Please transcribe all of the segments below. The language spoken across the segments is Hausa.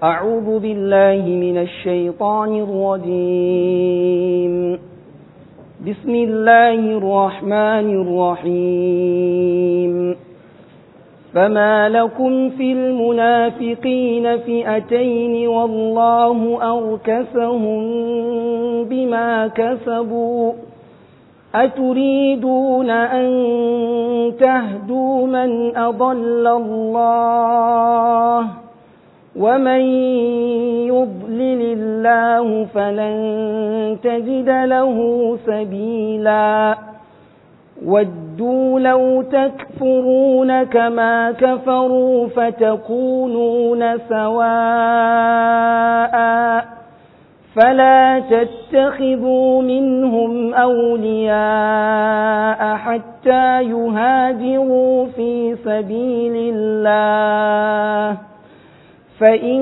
أعوذ بالله من الشيطان الرجيم بسم الله الرحمن الرحيم فما لكم في المنافقين فئتين والله أركسهم بما كسبوا أتريدون أن تهدوا من أضل الله ومن يضلل الله فلن تجد له سبيلا ودوا لو تكفرون كما كفروا فتكونون سواء فلا تتخذوا منهم أولياء حتى يهاجروا في سبيل الله فإن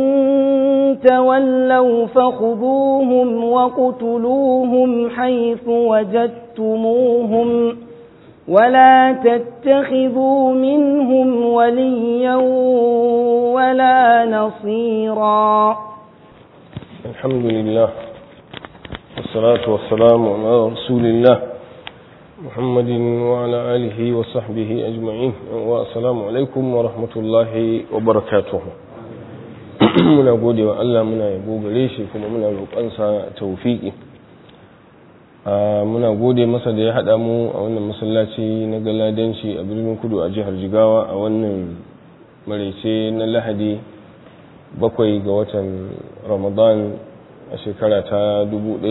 تولوا فخذوهم وقتلوهم حيث وجدتموهم ولا تتخذوا منهم وليا ولا نصيرا الحمد لله والصلاة والسلام على رسول الله محمد وعلى آله وصحبه أجمعين والسلام عليكم ورحمة الله وبركاته muna gode wa Allah muna yabo gare shi kuma muna roƙonsa tawfiki muna gode masa da ya haɗa mu a wannan masallaci na galadanci a birnin kudu a jihar jigawa a wannan maraice na lahadi bakwai ga watan ramadan a shekara ta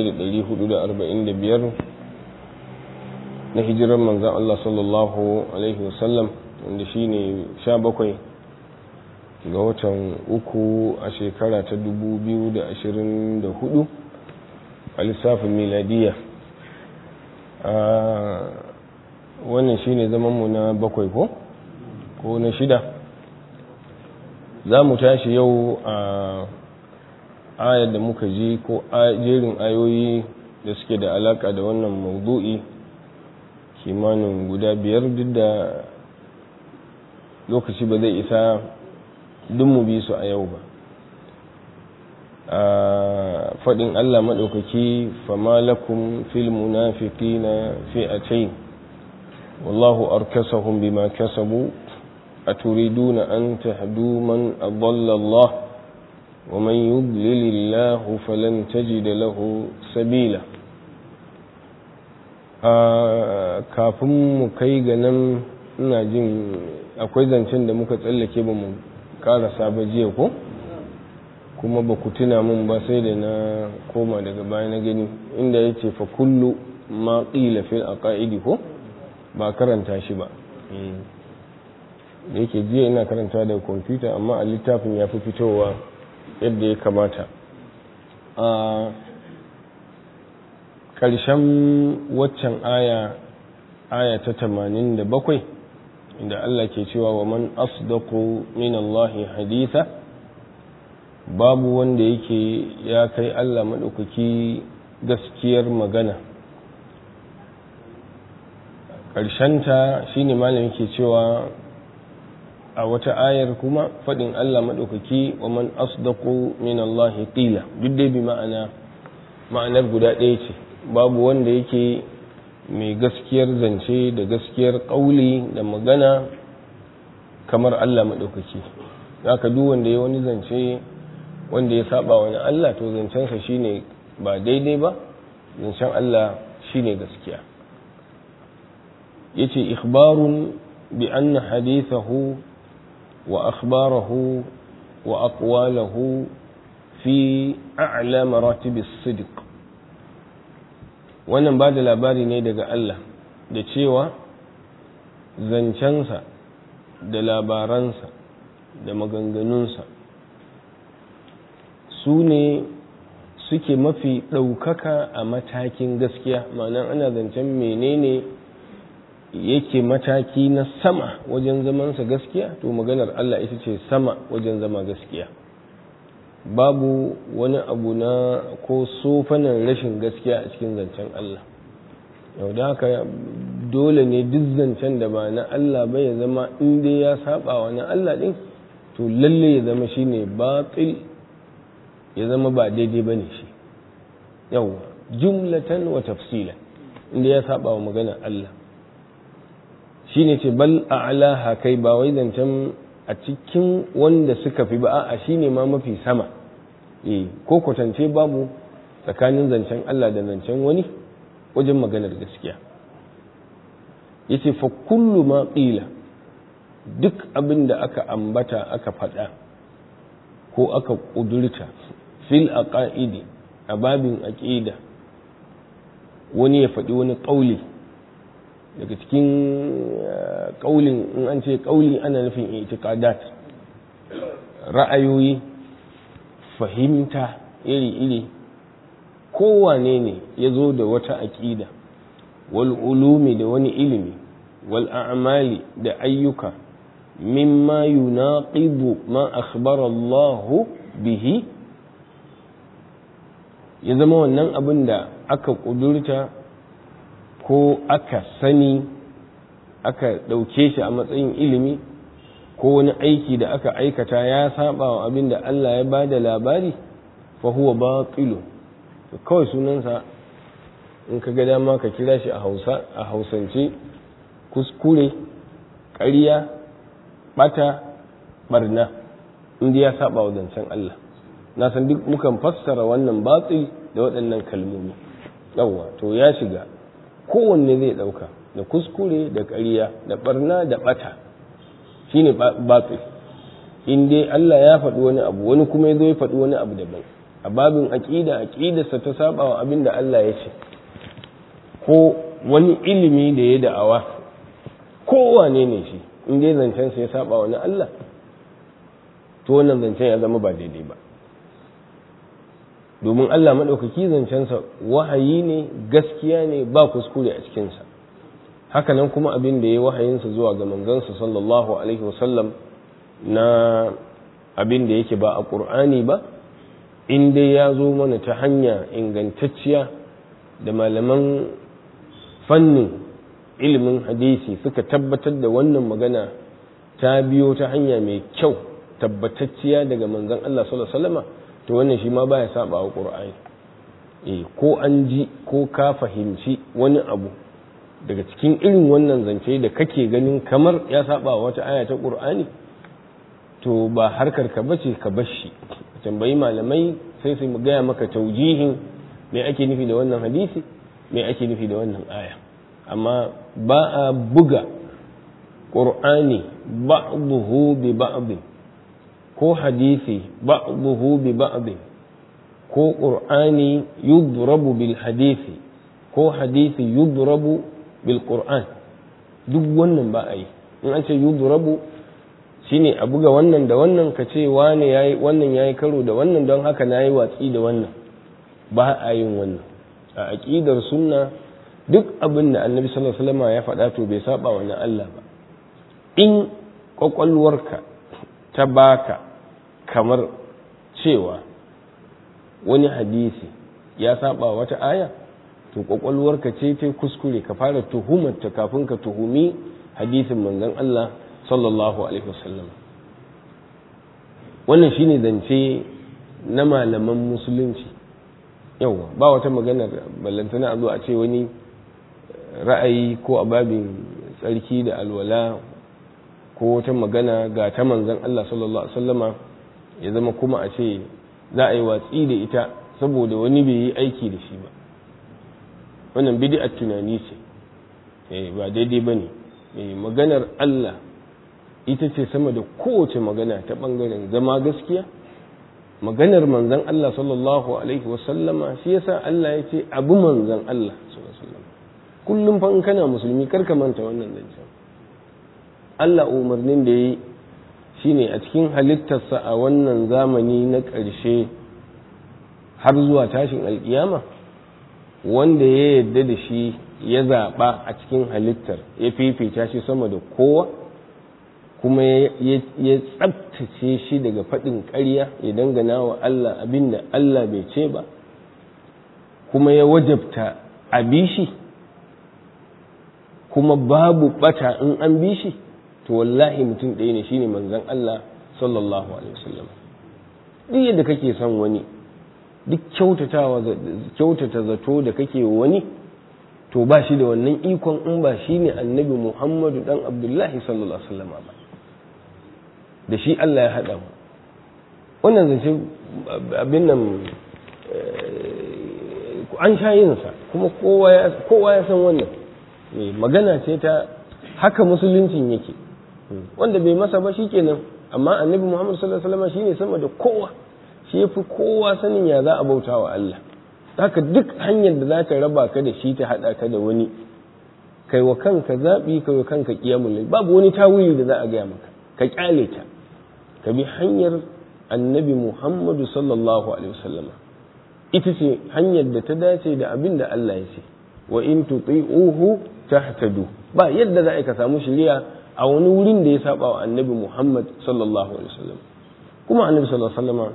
1445 na hijirar manzan Allah sallallahu alaihi wasallam wanda shi ne 17 ga watan uku a shekara ta 2024 a lissafin miladiya wannan shi ne zamanmu na bakwai ko ko na shida za mu tashi yau a ayar da muka ji ko jerin ayoyi da suke da alaka da wannan maudu'i kimanin guda biyar duk da lokaci ba zai isa duk mu bi su a yau ba faɗin Allah maɗaukaki fama lakum fil munafiqina fi'atayn wallahu arkasahum bima kasabu أتريدون أن تهدوا من أضل الله ومن يضلل الله فلن تجد له سبيلا kafin mu kai ga nan ina jin akwai zancen da muka tsallake ba mu karasa ba jiya ko kuma ba ku tuna mun ba sai da na koma daga baya na gani inda ya ce fa kullu ma qila fil aqaidi ko ba karanta shi ba da yake jiya ina karanta da kwamfuta amma a littafin ya fi fitowa yadda ya kamata a ƙarshen waccan aya aya ta tamanin da bakwai inda Allah ke cewa wa man asdaqu min Allahi haditha babu wanda yake ya kai Allah maɗaukaki gaskiyar magana ƙarshenta shine malam yake cewa a wata ayar kuma faɗin Allah maɗaukaki wa man asdaqu min Allah qila duk dai bi ma'ana ma'anar guda ɗaya ce babu wanda yake mai gaskiyar zance da gaskiyar ƙauli da magana kamar Allah maɗaukaki haka duk wanda ya wani zance wanda ya saba wani Allah to zancensa shine ba daidai ba zancen Allah shine gaskiya yace ikhbarun bi anna hadithahu وأخباره وأقواله في أعلى مراتب الصدق wannan ba da labari ne daga Allah da cewa zancensa da labaransa da maganganunsa su ne suke mafi ɗaukaka a matakin gaskiya ma'ana ana zancen menene yake mataki na sama wajen zamansa gaskiya to maganar Allah ita ce sama wajen zama gaskiya babu wani abu na ko sofanan rashin gaskiya a cikin zancen Allah yau da haka dole ne duk zancen da ba na Allah ba ya zama inda ya saba wa na Allah din to lalle ya zama shine batil ya zama ba daidai bane shi yawa jumlatan wa tafsila inda ya saba wa maganar Allah shine ce bal a'laha kai ba wai zancen a cikin wanda suka fi ba a shine ma mafi sama eh ko kwatance babu tsakanin zancen Allah da zancen wani wajen maganar gaskiya yace fa kullu ma qila duk abin da aka ambata aka faɗa ko aka ƙudurta fil aqaidi a babin aqida wani ya faɗi wani ƙauli daga cikin ƙaulin in an ce ƙauli ana nufin itiqadat ra'ayoyi fahimta iri-iri kowane ne ya zo da wata aƙida wal ulumi da wani ilimi wal a'mali da ayyuka mimma yunaqidu ma akhbara Allah bihi ya zama wannan abin da aka ƙudurta ko aka sani aka ɗauke shi a matsayin ilimi ko wani aiki da aka aikata ya saba wa abin da Allah ya ba da labari fa huwa batilu kawai sunansa in ka ga dama ka kira shi a hausa a hausance kuskure ƙarya bata barna inda ya saba wa zancen Allah na san duk mukan fassara wannan batsil da waɗannan kalmomi yawwa to ya shiga kowanne zai ɗauka da kuskure da ƙarya da barna da bata shine batsil in dai Allah ya faɗi wani abu wani kuma ya zo ya faɗi wani abu daban a babin aƙida aƙidarsa ta saba wa abin da Allah ya ce ko wani ilimi da ya da'awa kowane ne shi in dai zancensa ya saba wa na Allah to wannan zancen ya zama ba daidai ba domin Allah maɗaukaki zancensa wahayi ne gaskiya ne ba kuskure a cikinsa hakanan kuma abin da ya wahayinsa zuwa ga manzansa sallallahu alaihi wasallam na abin da yake ba a ƙur'ani ba in dai ya zo mana ta hanya ingantacciya da malaman fannin ilimin hadisi suka tabbatar da wannan magana ta biyo ta hanya mai kyau tabbatacciya daga manzon Allah sallallahu alaihi wasallam to wannan shi ma baya saba wa Qur'ani eh ko an ji ko ka fahimci wani abu daga cikin irin wannan zance da kake ganin kamar ya saba wa wata aya ta Qur'ani to ba harkar ka bace ka bar shi tambayi malamai sai su gaya maka taujihin me ake nufi da wannan hadisi me ake nufi da wannan aya amma ba a buga ƙur'ani ba'duhu bi ba'd ko hadisi ba'duhu bi ba'd ko ƙur'ani yudrabu bil hadisi ko hadisi yudrabu bil qur'an duk wannan ba a yi in an ce yudrabu shine a buga wannan da wannan ka ce wane yayi wannan yayi karo da wannan don haka nayi watsi da wannan ba a yin wannan a aqidar sunna duk abin da annabi sallallahu alaihi wasallam ya faɗa to bai saba wa Allah ba in kwakwalwarka ta baka kamar cewa wani hadisi ya saba wata aya to kwakwalwarka ce ta kuskure ka fara tuhumarta kafin ka tuhumi hadisin manzon Allah sallallahu alaihi wasallam wannan shine zance na malaman musulunci yawa ba wata magana ballantana a zo a ce wani ra'ayi ko a babin tsarki da alwala ko wata magana ga ta manzon Allah sallallahu alaihi wasallama ya zama kuma a ce za a yi watsi da ita saboda wani bai yi aiki da shi ba wannan bid'at tunani ce eh ba daidai bane eh maganar Allah ita ce sama da kowace magana ta bangaren zama gaskiya maganar manzon Allah sallallahu alaihi wasallama shi yasa Allah ya ce abu manzon Allah sallallahu alaihi wasallama kullum fa in kana musulmi kar ka manta wannan zancen Allah umarnin da yi shine a cikin halittarsa a wannan zamani na ƙarshe har zuwa tashin alkiyama wanda ya yarda da shi ya zaɓa a cikin halittar ya fifita shi sama da kowa kuma ya tsabtace shi daga faɗin ƙarya ya dangana wa Allah abin da Allah bai ce ba kuma ya wajabta a bishi kuma babu ɓata in an bi shi to wallahi mutum ɗaya ne shine manzon Allah sallallahu alaihi wasallam duk yadda kake son wani duk kyautatawa kyautata zato da kake wani to ba shi da wannan ikon in ba shi ne annabi muhammadu dan abdullahi sallallahu alaihi wasallam ba da shi Allah ya haɗa mu wannan zance abin nan an sha yinsa kuma kowa ya san wannan magana ce ta haka musuluncin yake wanda bai masa ba shikenan amma annabi muhammadu sallallahu alaihi wasallam shine sama da kowa shi yafi kowa sanin ya za a bauta wa Allah haka duk hanyar da za ta raba ka da shi ta haɗa ka da wani kai wa kanka zaɓi kai wa kanka ƙiyamul babu wani tawili da za a gaya maka ka ƙyale ta ka bi hanyar annabi muhammadu sallallahu alaihi wasallam ita ce hanyar da ta dace da abin da Allah ya ce wa in tuti'uhu tahtadu ba yadda za a ka samu shari'a a wani wurin da ya saba wa annabi muhammad sallallahu alaihi wasallam kuma annabi sallallahu alaihi wasallam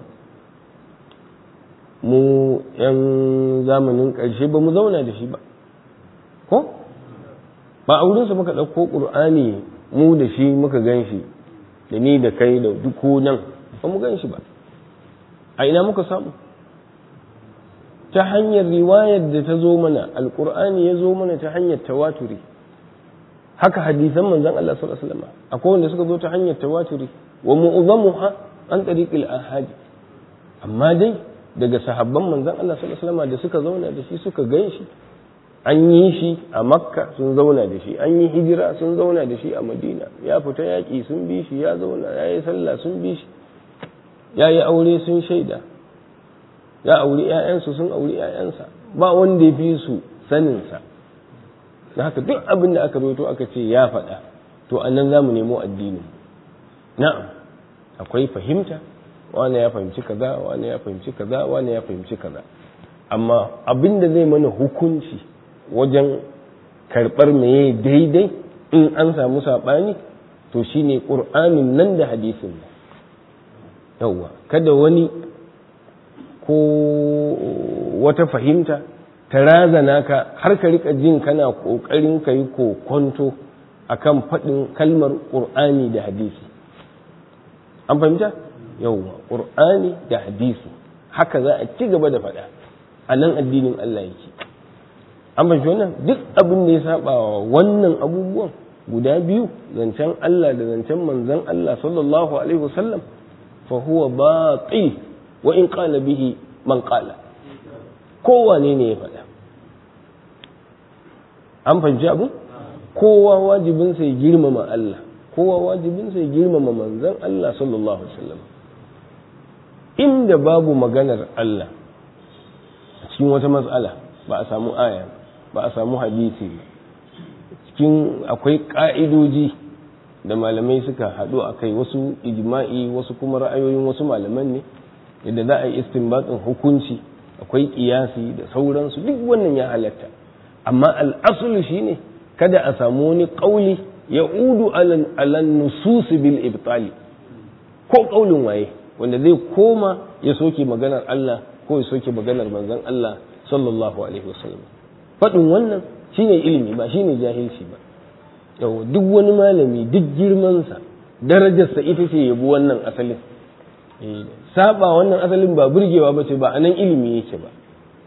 mu yan zamanin ƙarshe ba mu zauna da shi ba ko ba a wurinsa muka ɗauko ƙur'ani mu da shi muka gan shi da ni da kai da duk nan ba mu gan shi ba a ina muka samu ta hanyar riwayar da ta zo mana alƙur'ani ya zo mana ta hanyar tawaturi haka hadisan manzon Allah sallallahu alaihi wasallam akwai wanda suka zo ta hanyar tawaturi wa mu'azzamuha an tariqil ahadi amma dai daga sahabban manzon Allah sallallahu alaihi wasallam da suka zauna da shi suka gan shi an yi shi a makka sun zauna da shi an yi hijira sun zauna da shi a madina ya fita yaƙi sun bi shi ya zauna ya yi sallah sun bi shi ya yi aure sun shaida ya auri 'ya'yansu sun auri 'ya'yansa ba wanda ya fi su saninsa da haka duk abin da aka rawaito aka ce ya faɗa to a nan za mu nemo addini na'am akwai fahimta wani ya fahimci kaza wani ya fahimci kaza wani ya fahimci kaza amma abin da zai mana hukunci wajen karɓar meye daidai in an samu saɓani to shine ƙur'anin nan da hadisin yauwa kada wani ko wata fahimta ta razana ka har ka rika jin kana ƙoƙarin ka yi kokonto akan faɗin kalmar ƙur'ani da hadisi an fahimta yauwa ƙur'ani da hadisi haka za a ci gaba da faɗa a nan addinin Allah yake an fahimci wannan duk abin da ya saba wa wannan abubuwan guda biyu zancen Allah da zancen manzon Allah sallallahu alaihi wasallam fa huwa batil wa in qala bihi man qala kowane ne ya faɗa an fahimci abu kowa wajibin sai girmama Allah kowa wajibin sai girmama manzon Allah sallallahu alaihi wasallam inda babu maganar Allah a cikin wata matsala ba a samu aya ba a samu hadisi cikin akwai ƙa'idoji da malamai suka haɗu a kai wasu ijma'i wasu kuma ra'ayoyin wasu malaman ne yadda za a yi istinbatin hukunci akwai ƙiyasi da sauransu duk wannan ya halatta amma al'asulu shine kada a samu wani ƙauli ya udu alan nususi bil ibtali ko ƙaulin waye wanda zai koma ya soke maganar Allah ko ya soke maganar manzon Allah sallallahu alaihi wasallam faɗin wannan shine ilimi ba shine jahilci ba yau duk wani malami duk girmansa darajarsa ita ce yabi wannan asalin saba wannan asalin ba burgewa ba ce ba a nan ilimi yake ba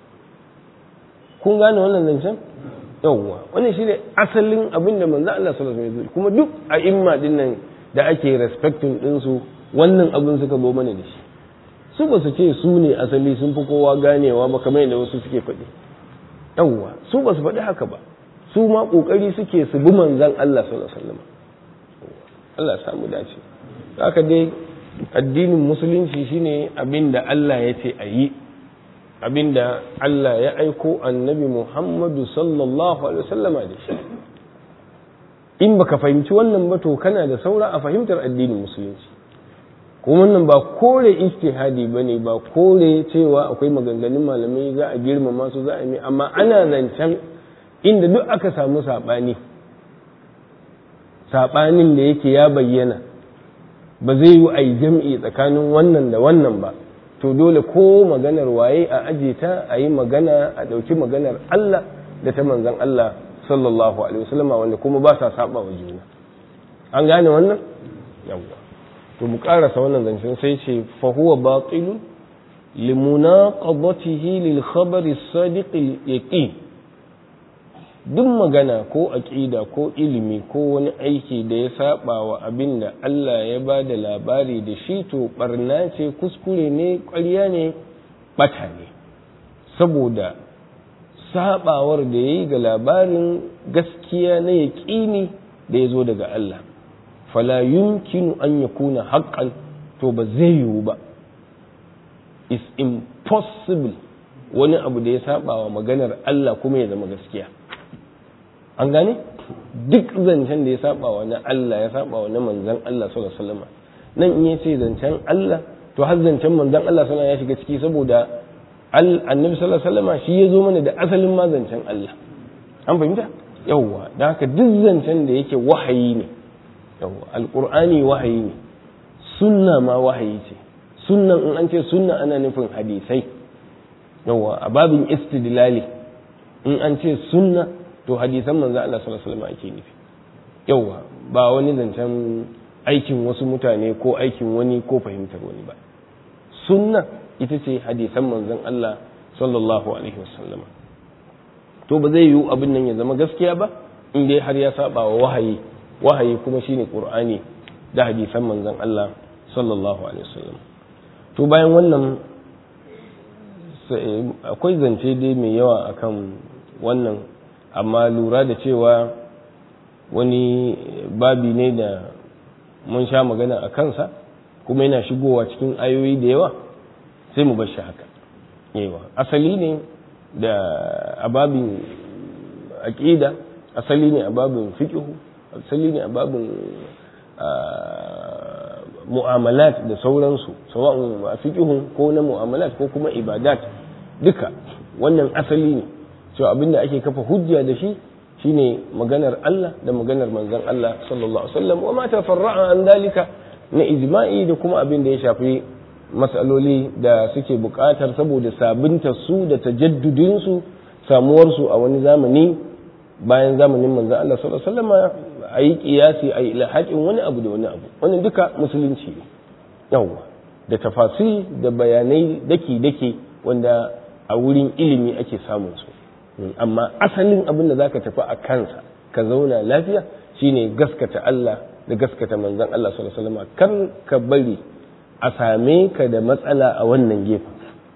kun gane wannan zancen yawwa wannan shine asalin abin da manzo Allah sallallahu alaihi wasallam kuma duk a imma din nan da ake respecting din su wannan abin suka zo mana da shi su ba su ce su ne asali sun fi kowa ganewa ba kamar yadda wasu suke faɗi yawwa su ba su faɗi haka ba su ma ƙoƙari suke su bi manzan Allah sallallahu alaihi wasallam Allah ya samu dace haka dai addinin musulunci shine abin da Allah ya ce a yi abin da Allah ya aiko annabi Muhammadu sallallahu alaihi wasallama da shi in baka fahimci wannan ba to kana da saura a fahimtar addinin musulunci kuma wannan ba kore ijtihadi bane ba kore cewa akwai maganganun malamai za a girmama su za a yi amma ana zancen inda duk aka samu sabani sabanin da yake ya bayyana ba zai yi a yi jam'i tsakanin wannan da wannan ba to dole ko maganar waye a aje ta a yi magana a ɗauki maganar Allah da ta manzan Allah sallallahu alaihi wasallama wanda kuma ba sa saba wa juna an gane wannan yawwa to mu karasa wannan zancen sai ce fa huwa batilun limunaqadatihi lil khabari as-sadiq al-yaqin duk magana ko aƙida ko ilimi ko wani aiki da ya saba wa abin da Allah ya ba da labari da shi to barna ce kuskure ne ƙwarya ne ɓata ne saboda sabawar da ya yi ga labarin gaskiya na yaƙini da ya zo daga Allah fala yumkinu an ya kuna haƙƙan to ba zai yiwu ba is impossible wani abu da ya saba wa maganar Allah kuma ya zama gaskiya an gane duk zancen da ya saba wa na Allah ya saba wa na manzan Allah sallallahu alaihi wasallam nan in yace zancen Allah to har zancen manzan Allah sallallahu ya shiga ciki saboda annabi sallallahu alaihi wasallam shi ya zo mana da asalin ma zancen Allah an fahimta yawwa da haka duk zancen da yake wahayi ne yawwa alqur'ani wahayi ne sunna ma wahayi ce sunnan in an ce sunna ana nufin hadisai yawwa a babin istidlali in an ce sunna to hadisan manzo Allah sallallahu alaihi wasallam ake nufi yawa ba wani zancen aikin wasu mutane ko aikin wani ko fahimtar wani ba sunna ita ce hadisan manzon Allah sallallahu alaihi wasallam to ba zai yiwu abin nan ya zama gaskiya ba in dai har ya saba wa wahayi wahayi kuma shine qur'ani da hadisan manzon Allah sallallahu alaihi wasallam to bayan wannan akwai zance dai mai yawa akan wannan amma lura da cewa wani babi ne da mun sha magana a kansa kuma yana shigowa cikin ayoyi da yawa sai mu bar shi haka yawa asali ne da ababin aƙida asali ne a babin fiƙihu asali ne a babin mu'amalat da sauransu sawa'un a fiƙihun ko na mu'amalat ko kuma ibadat duka wannan asali ne cewa abin da ake kafa hujja da shi shine maganar Allah da maganar manzon Allah sallallahu alaihi wasallam wa ma tafarra'a an dalika na ijma'i da kuma abin da ya shafi matsaloli da suke buƙatar saboda sabunta su da tajaddudin su samuwar su a wani zamani bayan zamanin manzon Allah sallallahu alaihi wasallam a yi kiyasi a yi ilhaƙin wani abu da wani abu wannan duka musulunci ne yawwa da tafasir da bayanai daki-daki wanda a wurin ilimi ake samun su amma asalin abin da zaka tafi a kansa ka zauna lafiya shine gaskata Allah da gaskata manzon Allah sallallahu alaihi wasallam kar ka bari a same ka da matsala a wannan gefen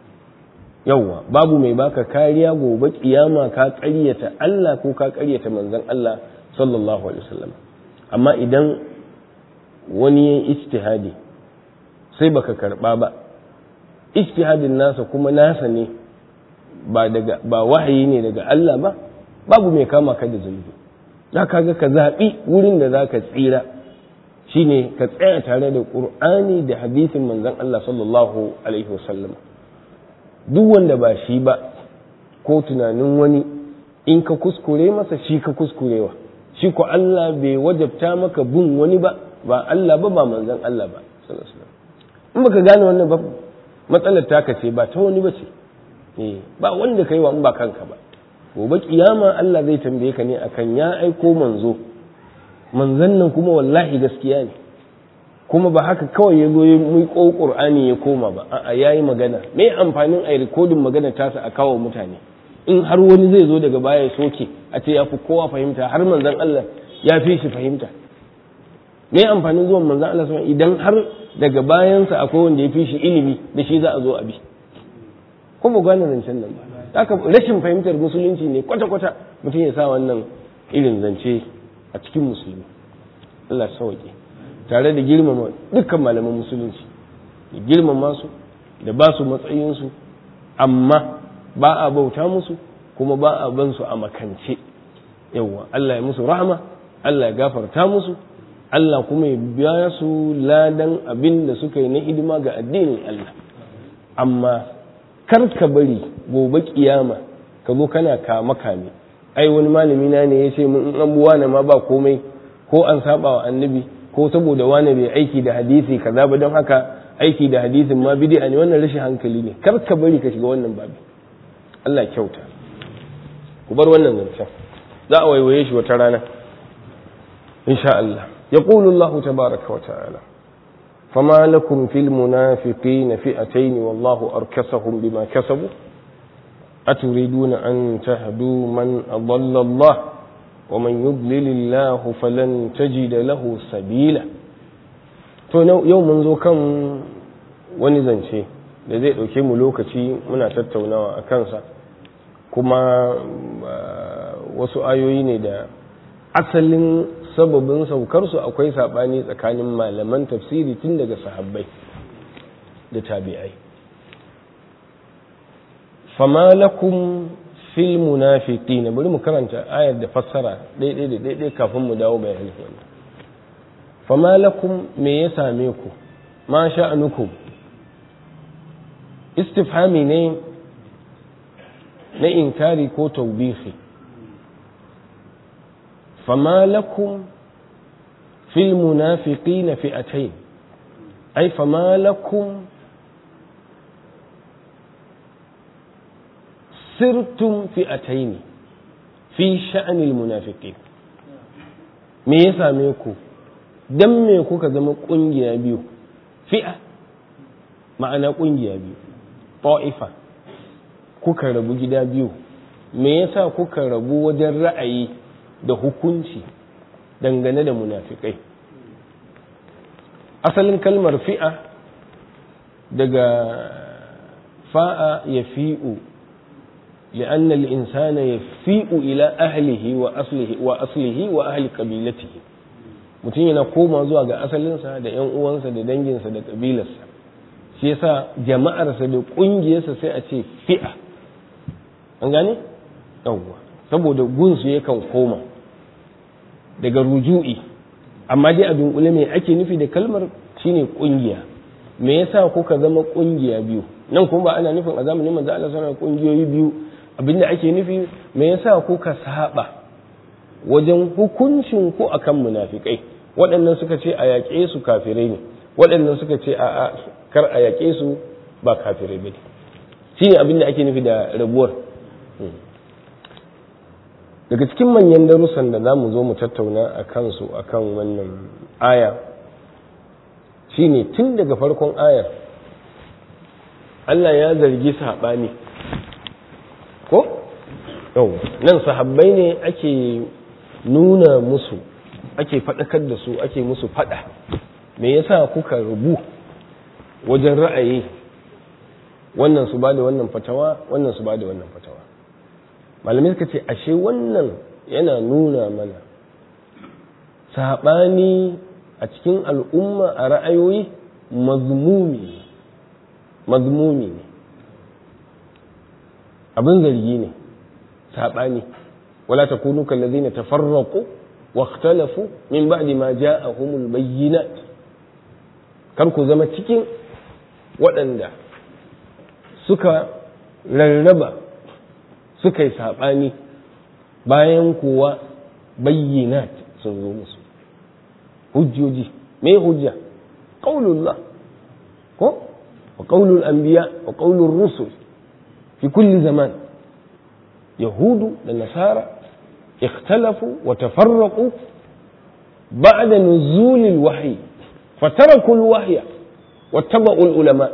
yawwa babu mai baka kariya gobe kiyama ka ƙaryata Allah ko ka ƙaryata manzon Allah sallallahu alaihi wasallam amma idan wani ya ijtihadi sai baka karba ba ijtihadin nasa kuma nasa ne ba daga ba wahayi ne daga Allah ba babu mai kama ka da zunubi za ka ga ka zaɓi wurin da za ka tsira shine ka tsaya tare da ƙur'ani da hadisin manzon Allah sallallahu alaihi wasallam duk wanda ba shi ba ko tunanin wani in ka kuskure masa shi ka kuskurewa shi ko Allah bai wajabta maka bin wani ba ba Allah ba ba manzon Allah ba sallallahu alaihi wasallam in baka gane wannan ba matsalar taka ce ba ta wani ba ce ba wanda kai wa in ba kanka ba gobe kiyama Allah zai tambaye ka ne akan ya aiko manzo manzon nan kuma wallahi gaskiya ne kuma ba haka kawai ya zo mai ko qur'ani ya koma ba a'a yayi magana me amfanin ai rikodin magana tasa a kawo mutane in har wani zai zo daga baya ya soke a ce ya fi kowa fahimta har manzon Allah ya fi shi fahimta me amfanin zuwan manzon Allah sama idan har daga bayansa akwai wanda ya fi shi ilimi da shi za a zo a bi ko ba gane zancen nan ba haka rashin fahimtar musulunci ne kwata-kwata mutum ya sa wannan irin zance a cikin musulmi Allah sauke tare da girmama dukkan malaman musulunci da girmama su da ba su matsayinsu amma ba a bauta musu kuma ba a ban su a makance yawwa Allah ya musu rahama Allah ya gafarta musu Allah kuma ya biya su ladan abin da suka yi na hidima ga addinin Allah amma kar ka bari gobe kiyama ka zo kana kama kame ai wani malami na ne ya ce mun an buwa na ma ba komai ko an saba wa annabi ko saboda wani bai aiki da hadisi kaza ba don haka aiki da hadisin ma bid'a ne wannan rashin hankali ne kar ka bari ka shiga wannan babi Allah kyauta ku bar wannan zancen za a waiwaye shi wata rana insha Allah yaqulu Allah tabaraka wa ta'ala فما لكم في المنافقين فئتين والله أركسهم بما كسبوا أتريدون أن تهدوا من أضل الله ومن يضلل الله فلن تجد له سبيلا to yau mun zo kan wani zance da zai ɗauke mu lokaci muna tattaunawa a kansa kuma wasu ayoyi ne da asalin sababin saukarsu akwai saɓani tsakanin malaman tafsiri tun daga sahabbai da tabi'ai fama lakum fil munafiqin bari mu karanta ayar da fassara daidai da daidai kafin mu dawo bayanin wannan fama lakum me ya same ku ma sha'anukum istifhami ne na inkari ko taubihi fama lakum fil munafiqin fi'atayn ay fama lakum sirtum fi'ataini fi sha'anil munafiqin me ya same ku dan me kuka zama kungiya biyu fi'a ma'ana kungiya biyu ta'ifa kuka rabu gida biyu me yasa kuka rabu wajen ra'ayi da hukunci dangane da munafikai asalin kalmar fi'a daga fa'a ya fi'u لأن الإنسان يفيء إلى أهله وأصله وأصله وأهل قبيلته mutum yana koma zuwa ga asalinsa da ‘yan uwansa da danginsa da ƙabilarsa shi yasa jama'arsa da ƙungiyarsa sai a ce fi'a an gane? yawwa saboda gunsu yakan koma daga ruju'i amma dai a dunkule mai ake nufi da kalmar shine ƙungiya me yasa kuka zama ƙungiya biyu nan kuma ba ana nufin a zamanin manzo Allah sallallahu ƙungiyoyi biyu abinda ake nufi me yasa kuka saba wajen hukuncin ku akan munafikai waɗannan suka ce a yaƙe su kafirai ne waɗannan suka ce a kar a yaƙe su ba kafirai ba shi ne abinda ake nufi da rabuwar daga cikin manyan darussan da za mu zo mu tattauna a kansu a kan wannan aya shine tun daga farkon ayar Allah ya zargi saɓani ko yau nan sahabbai ne ake nuna musu ake faɗakar da su ake musu faɗa me yasa kuka rubu wajen ra'ayi wannan su ba da wannan fatawa wannan su ba da wannan fatawa malamai suka ce ashe wannan yana nuna mana saɓani a cikin al'umma a ra'ayoyi mazmumi mazmumi ne abin zargi ne saɓani wala ta kunu kallazi na tafarraku wa ikhtalafu min ba'di ma ja'ahumul bayyinat kar ku zama cikin waɗanda suka rarraba suka yi saɓani bayan kuwa bayyinat sun zo musu hujjoji me hujja qaulullah ko wa qaulul anbiya wa qaulur rusul fi kulli zaman yahudu da nasara ikhtalafu wa tafarraqu ba'da nuzul al-wahyi fataraku al-wahya واتبعوا العلماء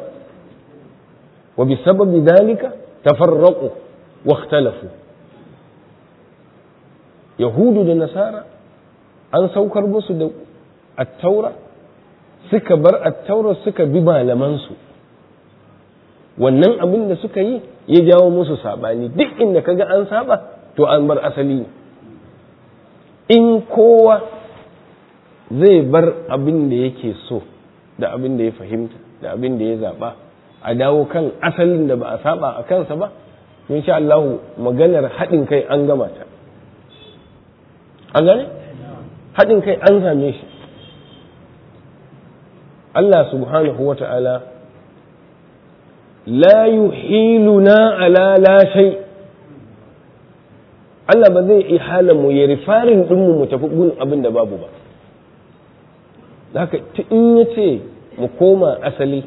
وبسبب ذلك تفرقوا واختلفوا yahudu da nasara an saukar musu da attaura suka bar attaura suka bi malamansu wannan abin da suka yi ya jawo musu sabani duk inda kaga an saba to an bar asali ne in kowa zai bar abin da yake so da abin da ya fahimta da abin da ya zaba a dawo kan asalin da ba a saba a kansa ba insha Allah maganar haɗin kai an gama ta an gane haɗin kai an same shi Allah subhanahu wa ta'ala la yuhiluna ala la shay Allah ba zai ihala mu ya rifarin ɗinmu mu tafi gun abin da babu ba haka in ya ce mu koma asali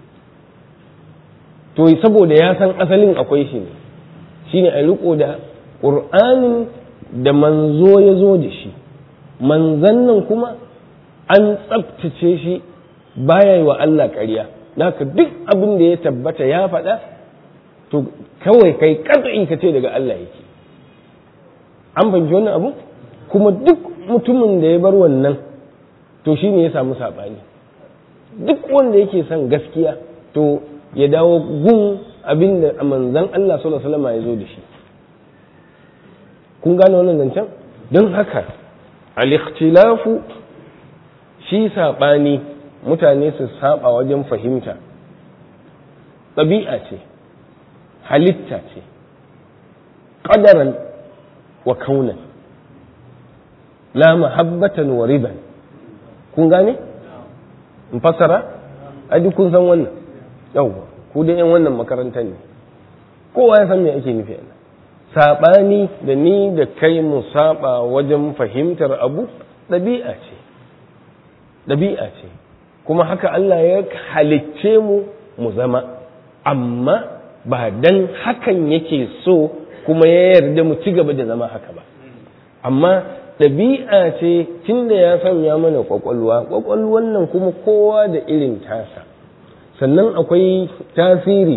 to saboda ya san asalin akwai shi ne shine a riko da ƙur'anin da manzo ya zo da shi manzan nan kuma an tsabtace shi baya yi wa Allah ƙarya naka duk abin da ya tabbata ya faɗa to kawai kai katsayi ka ce daga Allah yake an fahimci wannan abu kuma duk mutumin da ya bar wannan to shi ne ya samu saɓani duk wanda yake son gaskiya to ya dawo gun abin da manzan Allah sallallahu alaihi wasallam ya zo da shi kun gane wannan zancen don haka al-ikhtilafu shi saɓani mutane su saba wajen fahimta ɗabi'a ce halitta ce ƙadaran wa kaunan la mahabbatan wa riban kun gane in fassara a duk kun san wannan yawwa ku da yan wannan makarantar ne kowa ya san me ake nufi ana saɓani da ni da kai mu saba wajen fahimtar abu ɗabi'a ce ɗabi'a ce kuma haka Allah ya halicce mu mu zama amma ba dan hakan yake so kuma ya yarda mu ci gaba da zama haka ba amma ɗabi'a ce tunda ya sanya mana kwakwalwa kwakwalwan nan kuma kowa da irin tasa sannan akwai tasiri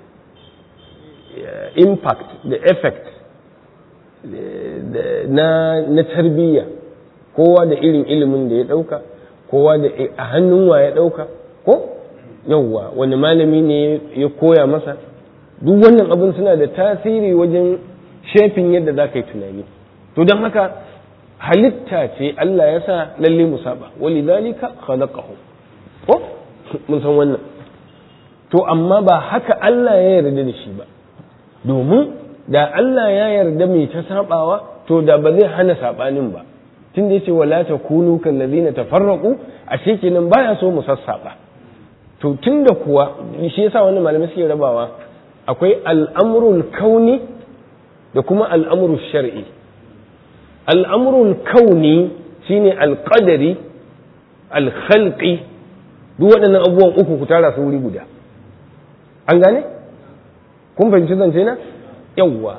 impact da effect na, na tarbiyya kowa da irin ilimin da ya ɗauka kowa da a hannun wa ya ɗauka ko yauwa wani malami ne ya koya masa duk wannan abin suna da tasiri wajen shefin yadda za ka yi tunani to don haka halitta ce Allah ya sa lalle mu saba wali zalika khalaqahu ko mun san wannan to amma ba haka Allah ya yarda da shi ba domin da Allah ya yarda mai ta sabawa to da ba zai hana sabanin ba tun da yace wala takunu kal ladina tafarraqu ashe kenan baya so mu sassaba to tunda kuwa shi yasa wannan malamai suke rabawa akwai al'amrul kauni da kuma al'amrul shar'i al'amrul kauni shine alqadari alkhalqi duk waɗannan abubuwan uku ku tara su wuri guda an gane kun fahimci zance na yawwa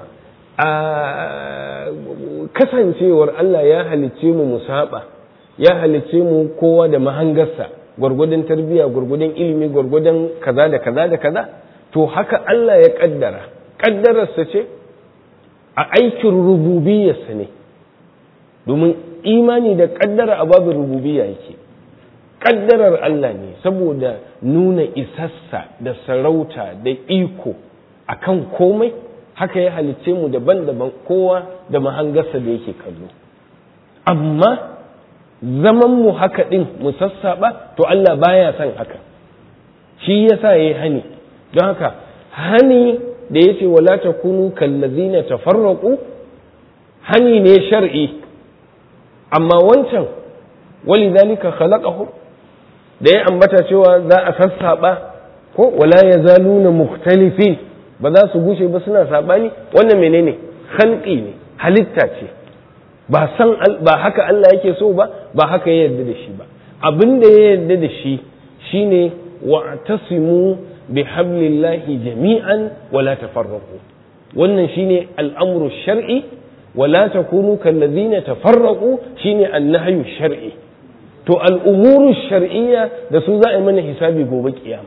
a kasancewar Allah ya halicce mu musaba ya halicce mu kowa da mahangarsa gwargwadon tarbiyya gwargwadon ilimi gwargwadon kaza da kaza da kaza to haka Allah ya kaddara kaddararsa ce a aikin rububiyarsa ne domin imani da kaddara a babin rububiyya yake kaddarar Allah ne saboda nuna isassa da sarauta da iko akan komai haka ya halicce mu daban-daban kowa da mahangarsa da yake kallo amma zaman mu haka din mu sassaba to Allah baya son haka shi yasa yayi hani don haka hani da yace wala takunu kallazina tafarraqu hani ne shar'i amma wancan walidhalika khalaqahu da ya ambata cewa za a sassaba ko wala yazaluna mukhtalifin ba za su gushe ba suna sabani wannan menene khalqi ne halitta ce ba san ba haka Allah yake so ba ba haka ya yarda da shi ba abin da ya yarda da shi shine wa'tasimu bi hablillahi jami'an wala tafarraqu wannan shine al'amru shar'i wala takunu kallazina tafarraqu shine annahyu shar'i to al'umuru shar'iyya da su za a yi mana hisabi gobe kiyama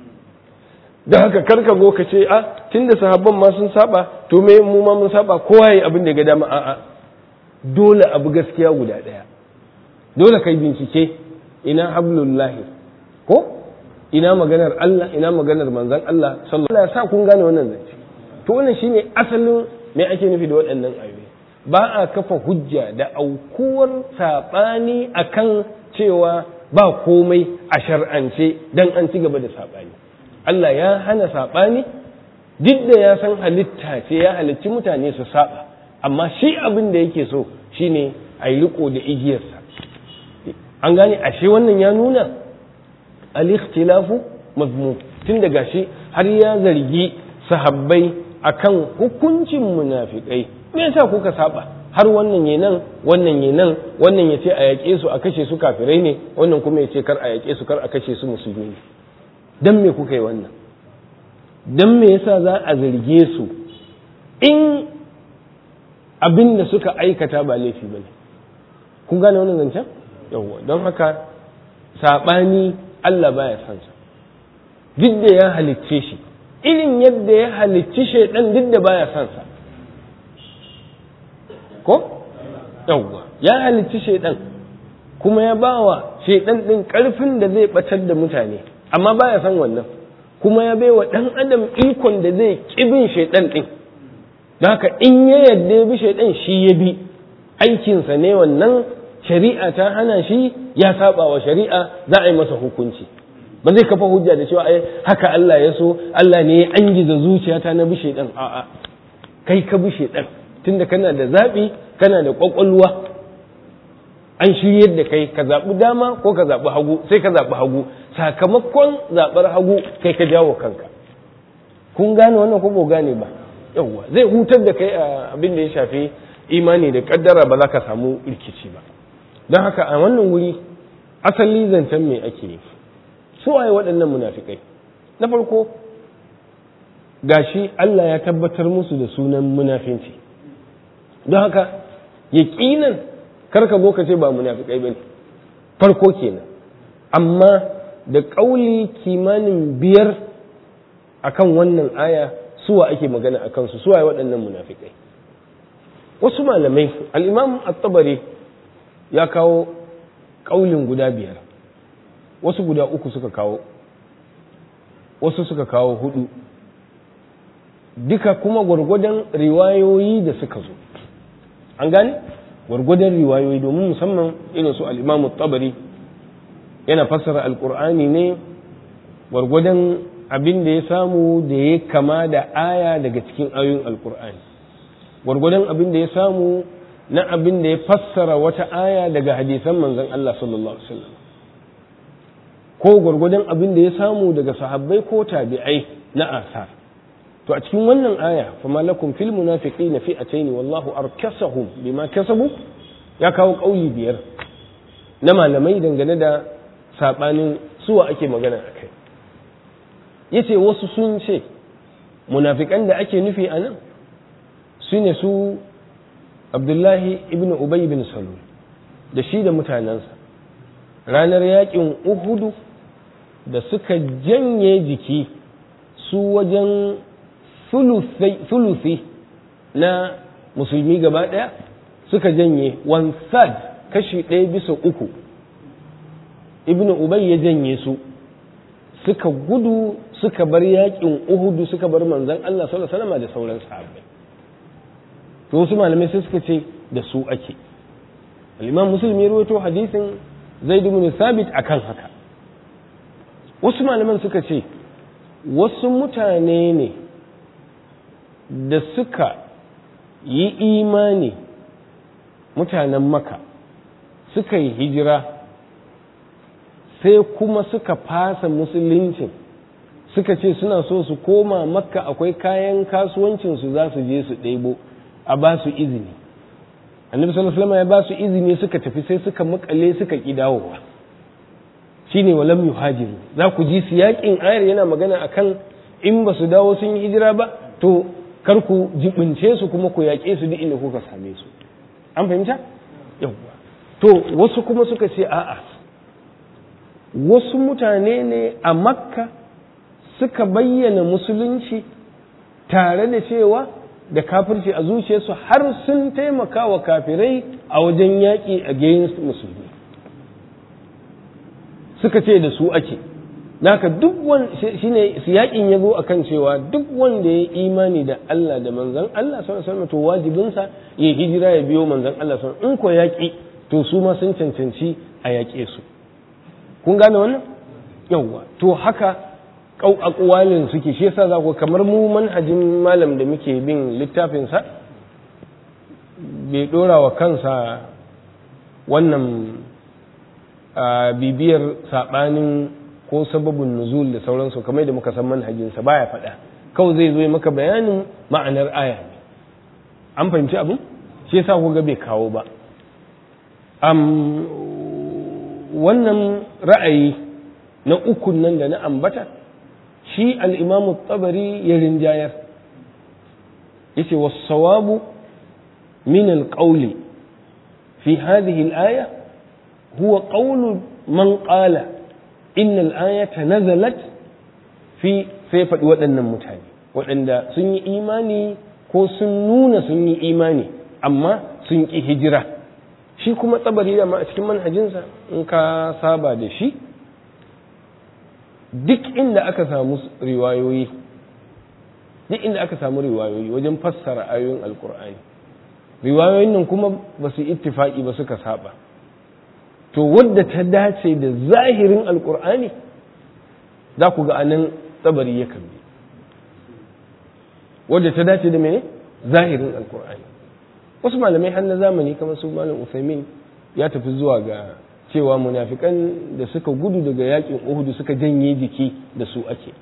da haka karka go ka ce a tunda sahabban ma sun saba to me mu ma mun saba kowa yayi abin da ga dama a'a dole abu gaskiya guda daya dole kai bincike ina hablullahi ko ina maganar Allah ina maganar manzon Allah sallallahu alaihi wasallam sa kun gane wannan zance to wannan shine asalin me ake nufi da waɗannan ayoyi ba a kafa hujja da aukuwar saɓani akan cewa ba komai a shar'ance dan an ci gaba da saɓani Allah ya hana saɓani duk da ya san halitta ce ya halicci mutane su saɓa amma shi abin da yake so shine a yi riko da igiyarsa an gane ashe wannan ya nuna al-ikhtilafu mazmum tun daga shi har ya zargi sahabbai akan hukuncin munafikai me yasa kuka saba har wannan ya nan wannan ya nan wannan ya ce a yaƙe su a kashe su kafirai ne wannan kuma ya ce kar a yaƙe su kar a kashe su musulmi ne dan me kuka yi wannan dan me yasa za a zarge su in abin da suka aikata ba laifi bane kun gane wannan zancen yawwa don haka saɓani Allah baya son sa duk da ya halicce shi irin yadda ya halicci shaidan duk da baya son sa ko yawwa ya halicci shaidan kuma ya bawa shaidan din karfin da zai batar da mutane amma baya son wannan kuma ya baiwa dan adam ikon da zai kibin shaidan din don haka in ya yadda ya bi shaidan shi ya bi aikinsa ne wannan shari'a ta hana shi ya saba wa shari'a za a yi masa hukunci ba zai kafa hujja da cewa ai haka Allah ya so Allah ne ya angiza zuciyata na bi shaidan a'a kai ka bi shaidan tunda kana da zabi kana da kwakwalwa an shiryar da kai ka zaɓi dama ko ka zaɓi hagu sai ka zaɓi hagu sakamakon zaɓar hagu kai ka jawo kanka kun gane wannan ko ba gane ba yawwa zai hutar da kai a abin da ya shafi imani da kaddara ba za ka samu rikici ba don haka a wannan wuri asali zancen me ake yi su waye waɗannan munafikai na farko gashi Allah ya tabbatar musu da sunan munafinci don haka yaƙinan karka zo ka ce ba munafikai bane farko kenan amma da ƙauli kimanin biyar akan wannan aya suwa ake magana a kansu suwa waɗannan munafikai wasu malamai al'imam at-tabari ya kawo ƙaulin guda biyar wasu guda uku suka kawo wasu suka kawo hudu duka kuma gwargwadon riwayoyi da suka zo an gane gwargwadon riwayoyi domin musamman irin su al'imamu tabari yana fassara alkur'ani ne gwargwadon abin da ya samu da ya kama da aya daga cikin ayoyin alkur'ani gwargwadon abin da ya samu na abin da ya fassara wata aya daga hadisan manzon Allah sallallahu alaihi wasallam ko gwargwadon abin da ya samu daga sahabbai ko tabi'ai na asar to a cikin wannan aya fa malakum fil munafiqina fi'atayn wallahu arkasahum bima kasabu ya kawo kauli biyar na malamai dangane da sabanin suwa ake magana akai yace wasu sun ce munafikan da ake nufi a nan su ne su abdullahi ibn ubay bin salul da shi da mutanensa ranar yakin uhudu da suka janye jiki su wajen thuluthi na musulmi gaba ɗaya suka janye wansad kashi ɗaya bisa uku ibn ubay ya janye su suka gudu suka bar yakin uhudu suka bar manzon Allah sallallahu alaihi wasallam da sauran sahabbai to wasu malamai sai suka ce da su ake al-imam muslim ya rawaito hadisin zaid ibn sabit akan haka wasu malaman suka ce wasu mutane ne da suka yi imani mutanen maka suka yi hijira sai kuma suka fasa musuluncin suka ce suna so su koma makka akwai kayan kasuwancinsu za su je su ɗebo a ba su izini annabi sallallahu alaihi ya ba su izini suka tafi sai suka makale suka ki dawowa shine walam yuhajiru za ku ji siyakin ayar yana magana akan in ba su dawo sun yi hijira ba to kar ku jibince su kuma ku yaƙe su duk inda kuka same su an fahimta yawwa to wasu kuma suka ce a'a wasu mutane ne a makka suka bayyana musulunci tare da cewa da kafirci a zuciyarsu har sun taimaka wa kafirai a wajen yaƙi against musulmi suka ce da su ake naka duk wani shine siyaƙin ya zo akan cewa duk wanda ya imani da Allah da manzon Allah sallallahu alaihi to wajibinsa ya hijira ya biyo manzon Allah sallallahu in ko yaƙi to su ma sun cancanci a yaƙe su kun gane wannan yawwa to haka kau akwalin suke shi yasa za ku kamar mu manhajin malam da muke bin littafinsa bai dora wa kansa wannan bibiyar saɓanin ko sababin nuzul da sauransu kamar da muka san manhajinsa baya faɗa kawai zai zo maka bayanin ma'anar aya ne an fahimci abin shi yasa ku ga bai kawo ba wannan ra'ayi na ukun nan da na ambata shi al'imamu tabari ya rinjayar yace wasawabu min alƙauli fi hadhihi al'aya huwa ƙaulu man ƙala innal ayata nazalat fi sai faɗi waɗannan mutane waɗanda sun yi imani ko sun nuna sun yi imani amma sun ƙi hijira shi kuma tsabari da ma a cikin manhajinsa in ka saba da shi duk inda aka samu riwayoyi duk inda aka samu riwayoyi wajen fassara ayoyin alkur'ani riwayoyin nan kuma ba su ittifaki ba suka saba to wadda ta dace da zahirin alkur'ani za ku ga anan tsabari ya bi wadda ta dace da mene zahirin alkur'ani wasu malamai har na zamani kamar su malam usaimin ya tafi zuwa ga cewa munafikan da suka gudu daga yakin uhudu suka janye jiki da su ake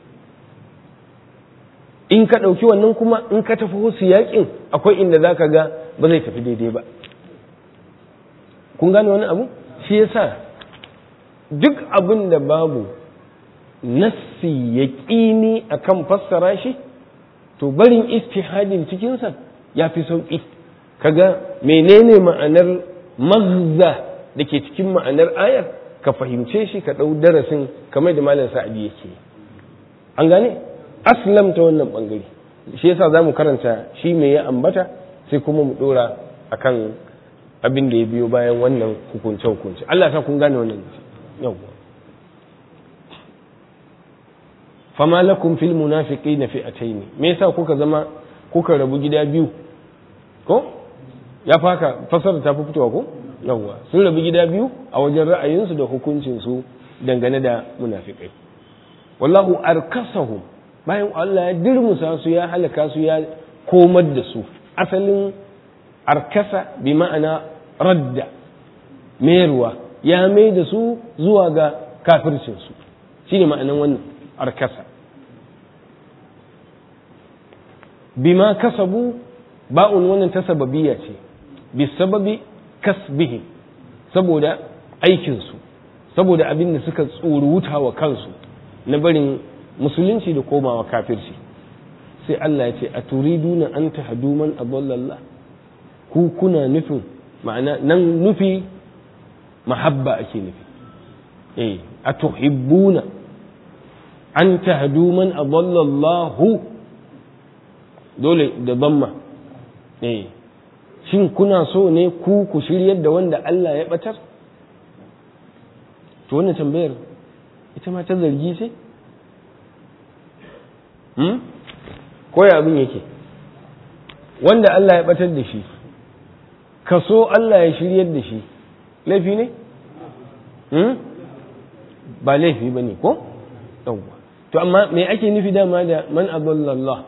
in ka ɗauki wannan kuma in ka tafi wasu yakin akwai inda za ka ga ba zai tafi daidai ba kun gane wani abu shi yasa duk abin da babu nassi ya ƙini a kan fassara shi to barin istihadin cikinsa ya fi sauƙi kaga menene ma'anar mazza da ke cikin ma'anar ayar ka fahimce shi ka ɗau darasin kamar da malam sa'adi yake an gane aslam ta wannan ɓangare shi yasa za mu karanta shi me ya ambata sai kuma mu ɗora akan abin da ya biyo bayan wannan hukunce-hukunce Allah ta kun gane wannan yawwa fama lakum fil munafiqina fi'atayn me yasa kuka zama kuka rabu gida biyu ko ya faka fasara ta fi fitowa ko yawwa sun rabu gida biyu a wajen ra'ayinsu da hukuncinsu dangane da munafikai wallahu arkasahum bayan Allah ya dirmusa su ya halaka su ya komar da su asalin arkasa bi ma'ana radda mayarwa ya mai da su zuwa ga kafircinsu shine ma'anan wannan arkasa bima kasabu ba'un wannan ta sababiyya ce bisababi kasbihim saboda aikinsu saboda abin da suka tsoruta wa kansu na barin musulunci da komawa kafirci sai Allah ya ce a turiduna an tahdu man adallallah ku kuna nufin ma'ana nan nufi mahabba ake nufi eh a tuhibbuna an tahdu man adallallahu dole da damma eh shin kuna so ne ku ku shiryar da wanda Allah ya batar to wannan tambayar ita ma ta zargi ce hmm? koya abin yake wanda Allah ya batar da shi ka so Allah ya shiryar da shi laifi ne hmm? ba laifi ba ne ko yawwa to amma me ake nufi dama da man adallallah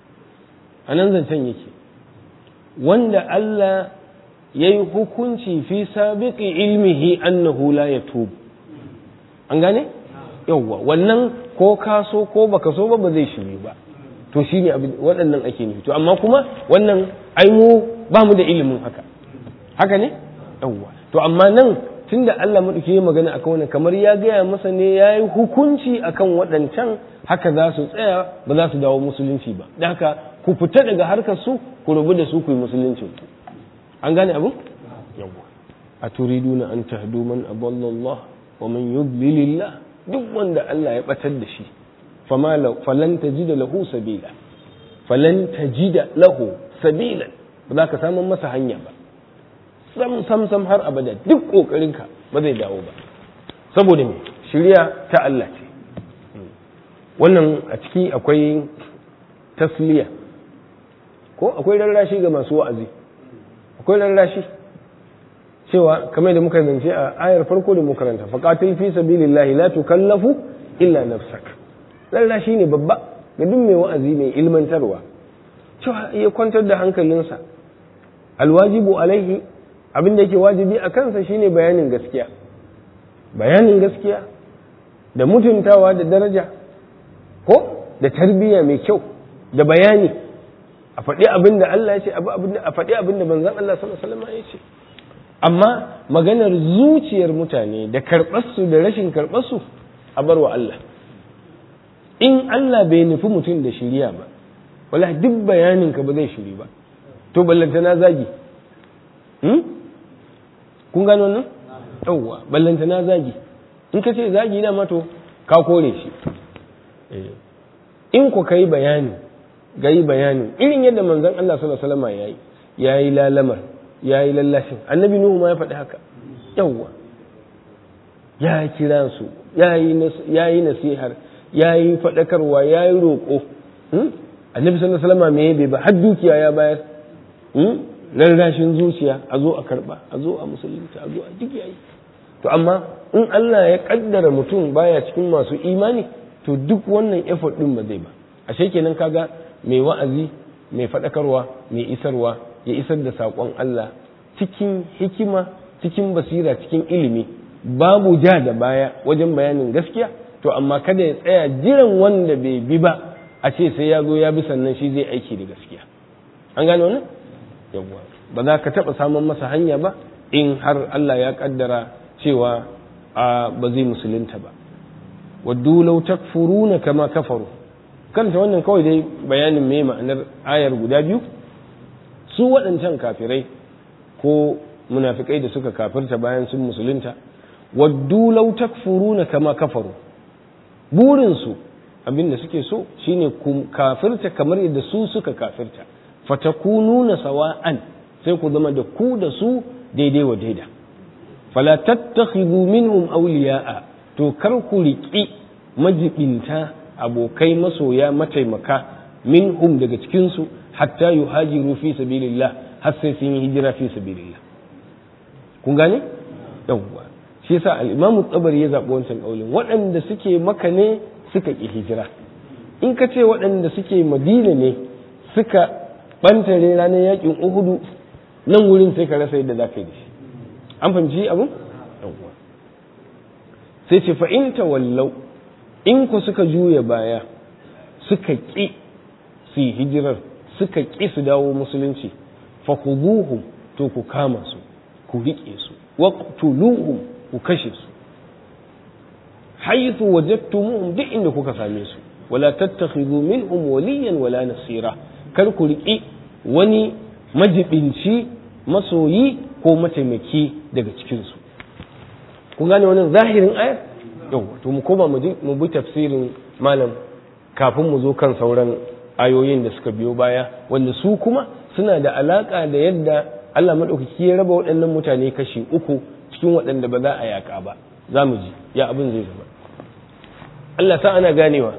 a nan zancen yake wanda Allah ya yi hukunci fi sabiqi ilmihi annahu la yatub an gane yawwa wannan ko ka so ko baka so ba ba zai shiri ba to shine abin waɗannan ake nufi to amma kuma wannan ai mu ba mu da ilimin haka haka ne yawwa to amma nan tunda Allah madauki ya magana akan wannan kamar ya gaya masa ne ya yi hukunci akan waɗancan haka za su tsaya ba za su dawo musulunci ba da haka ku fita daga harkar su ku rubu da su ku yi musulunci an gane abu yawwa a turiduna an tahdu man adalla Allah wa man yudlilillah duk wanda Allah ya batar da shi fama falan tajida lahu sabila falan tajida lahu sabila ba za ka samu masa hanya ba sam sam sam har abada duk kokarinka ba zai dawo ba saboda me shirya ta Allah ce wannan a ciki akwai tasliya ko akwai rarrashi ga masu wa'azi akwai rarrashi cewa kamar da muka zance a ayar farko da muka ranta faqatil fi sabilillahi la tukallafu illa nafsak rarrashi ne babba ga duk mai wa'azi mai ilmantarwa cewa ya kwantar da hankalinsa alwajibu alaihi abin da yake wajibi a kansa shine bayanin gaskiya bayanin gaskiya da mutuntawa da daraja ko da tarbiyya mai kyau da bayani a faɗi abin da Allah ya ce a faɗi abin da manzon Allah sallallahu alaihi wasallam ya ce amma maganar zuciyar mutane da karɓarsu da rashin karɓarsu a bar wa Allah in Allah bai nufi mutum da shiriya ba wala duk bayanin ka ba zai shiri ba to ballanta na zagi kun gano nan yawwa ballanta na zagi in ka ce zagi na mato ka kore shi in ku kai bayani ga yi bayani irin yadda manzon Allah sallallahu alaihi wasallam yayi yayi lalamar yayi lallashin annabi nuhu ma ya faɗi haka yawwa ya kira su yayi nasihar yayi faɗakarwa yayi roƙo annabi sallallahu alaihi wasallam me bai ba har dukiya ya bayar rarrashin zuciya a zo a karba a zo a musulunta a zo a duk yayi to amma in Allah ya kaddara mutum baya cikin masu imani to duk wannan effort din ba zai ba ashe kenan kaga mai wa'azi mai faɗakarwa mai isarwa ya isar da saƙon Allah cikin hikima cikin basira cikin ilimi babu ja da baya wajen bayanin gaskiya to amma kada ya tsaya jiran wanda bai bi ba a ce sai ya zo ya bi sannan shi zai aiki da gaskiya an gane wannan yawwa ba za ka taɓa samun masa hanya ba in har Allah ya kaddara cewa a ba zai musulunta ba waddu law takfuruna kama kafaru kanta wannan kawai dai bayanin me ma'anar ayar guda biyu su waɗancan kafirai ko munafikai da suka kafirta bayan sun musulunta waddu law takfuruna kama kafaru burinsu abinda suke so shine ku kafirta kamar yadda su suka kafirta fatakununa sawa'an sai ku zama da ku da su daidai wa daida fala tattakhidhu minhum awliya'a to kar ku riƙi majibinta abokai masoya mataimaka minhum daga cikin su hatta yuhajiru fi sabilillah har sai sun yi hijira fi sabilillah kun gane yawwa shi yasa al-imamu tsabari ya zaɓi wancan ƙaulin waɗanda suke maka ne suka ƙi hijira in ka ce waɗanda suke madina ne suka ɓantare ranar yaƙin uhudu nan wurin sai ka rasa yadda za ka yi da shi an fahimci abu sai ce fa'in wallau in ku suka juya baya suka ƙi su yi hijirar suka ƙi su dawo musulunci fa to ku kama su ku riƙe su waqtuluhum ku kashe su haythu wajadtumuhum duk inda kuka same su wala tattakhidhu minhum waliyan wala nasira kar ku riƙi wani majibinci masoyi ko mataimaki daga cikin su kun gane wannan zahirin ayar yau to mu koma mu bi tafsirin malam kafin mu zo kan sauran ayoyin da suka biyo baya wanda su kuma suna da alaka da yadda Allah maɗaukaki ya raba waɗannan mutane kashi uku cikin waɗanda ba za a yaƙa ba za mu ji ya abin zai zama Allah sa ana ganewa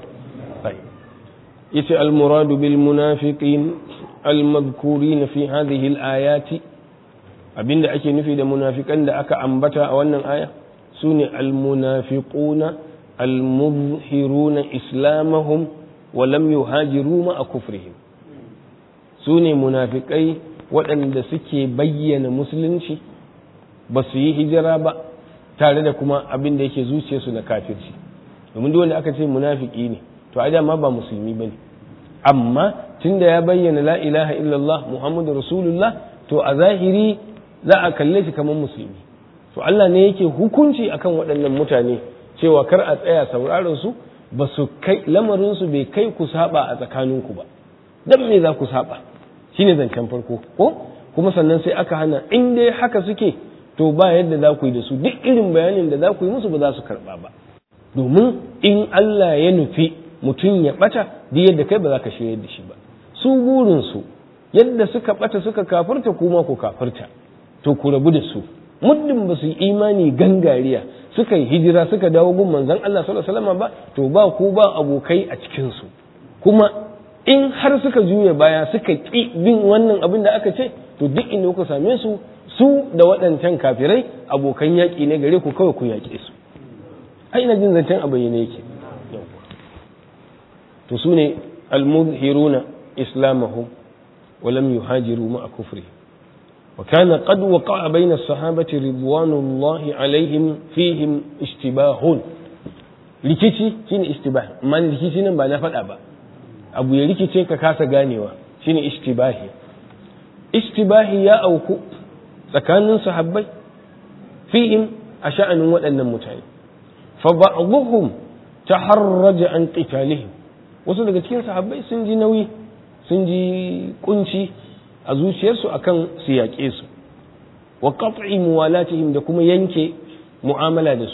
yace al-muradu bil munafiqin al-madhkurin fi hadhihi al-ayati abinda ake nufi da munafikan da aka ambata a wannan aya sune al-munafiquna al-muzhiruna islamahum wa lam yuhajiru ma kufrihim sune munafikai waɗanda suke bayyana musulunci ba su yi hijira ba tare da kuma abin da yake zuciyarsu na kafirci domin duk wanda aka ce munafiki ne to a dama ba musulmi ba ne amma tunda ya bayyana la ilaha illallah muhammadu rasulullah to a zahiri za a kalle shi kamar musulmi to Allah ne yake hukunci akan waɗannan mutane cewa kar a tsaya sauraron su ba su kai lamarin su bai kai ku saba a tsakaninku ba dan me za ku saba shine zancen farko ko kuma sannan sai aka hana in dai haka suke to ba yadda za ku yi da su duk irin bayanin da za ku yi musu ba za su karba ba domin in Allah ya nufi mutum ya bata duk yadda kai ba za ka shirya da shi ba su burinsu yadda suka bata suka kafirta kuma ku kafirta to ku rabu da su muddin ba su yi imani gangariya suka yi hijira suka dawo gun manzon Allah sallallahu alaihi wasallam ba to ba ku ba abokai a cikin su kuma in har suka juya baya suka ƙi bin wannan abin da aka ce to duk inda kuka same su su da waɗancan kafirai abokan yaƙi ne gare ku kawai ku yaƙe su ai ina jin zancen a bayyane yake to su ne almuzhiruna islamahum wa lam yuhajiru ma'a kufri wa kana qad waqa'a bayna as-sahabati ridwanullahi alaihim fihim ishtibahun rikici shine istibah amma rikici nan ba na faɗa ba abu ya rikice ka kasa ganewa shine ishtibahi ishtibahi ya auku tsakanin sahabbai fihim a sha'anin waɗannan mutane fa ba'dhum taharraja an qitalihim wasu daga cikin sahabbai sun ji nauyi sun ji kunci a zuciyarsu akan su yaƙe su wa qat'i muwalatihim da kuma yanke mu'amala da su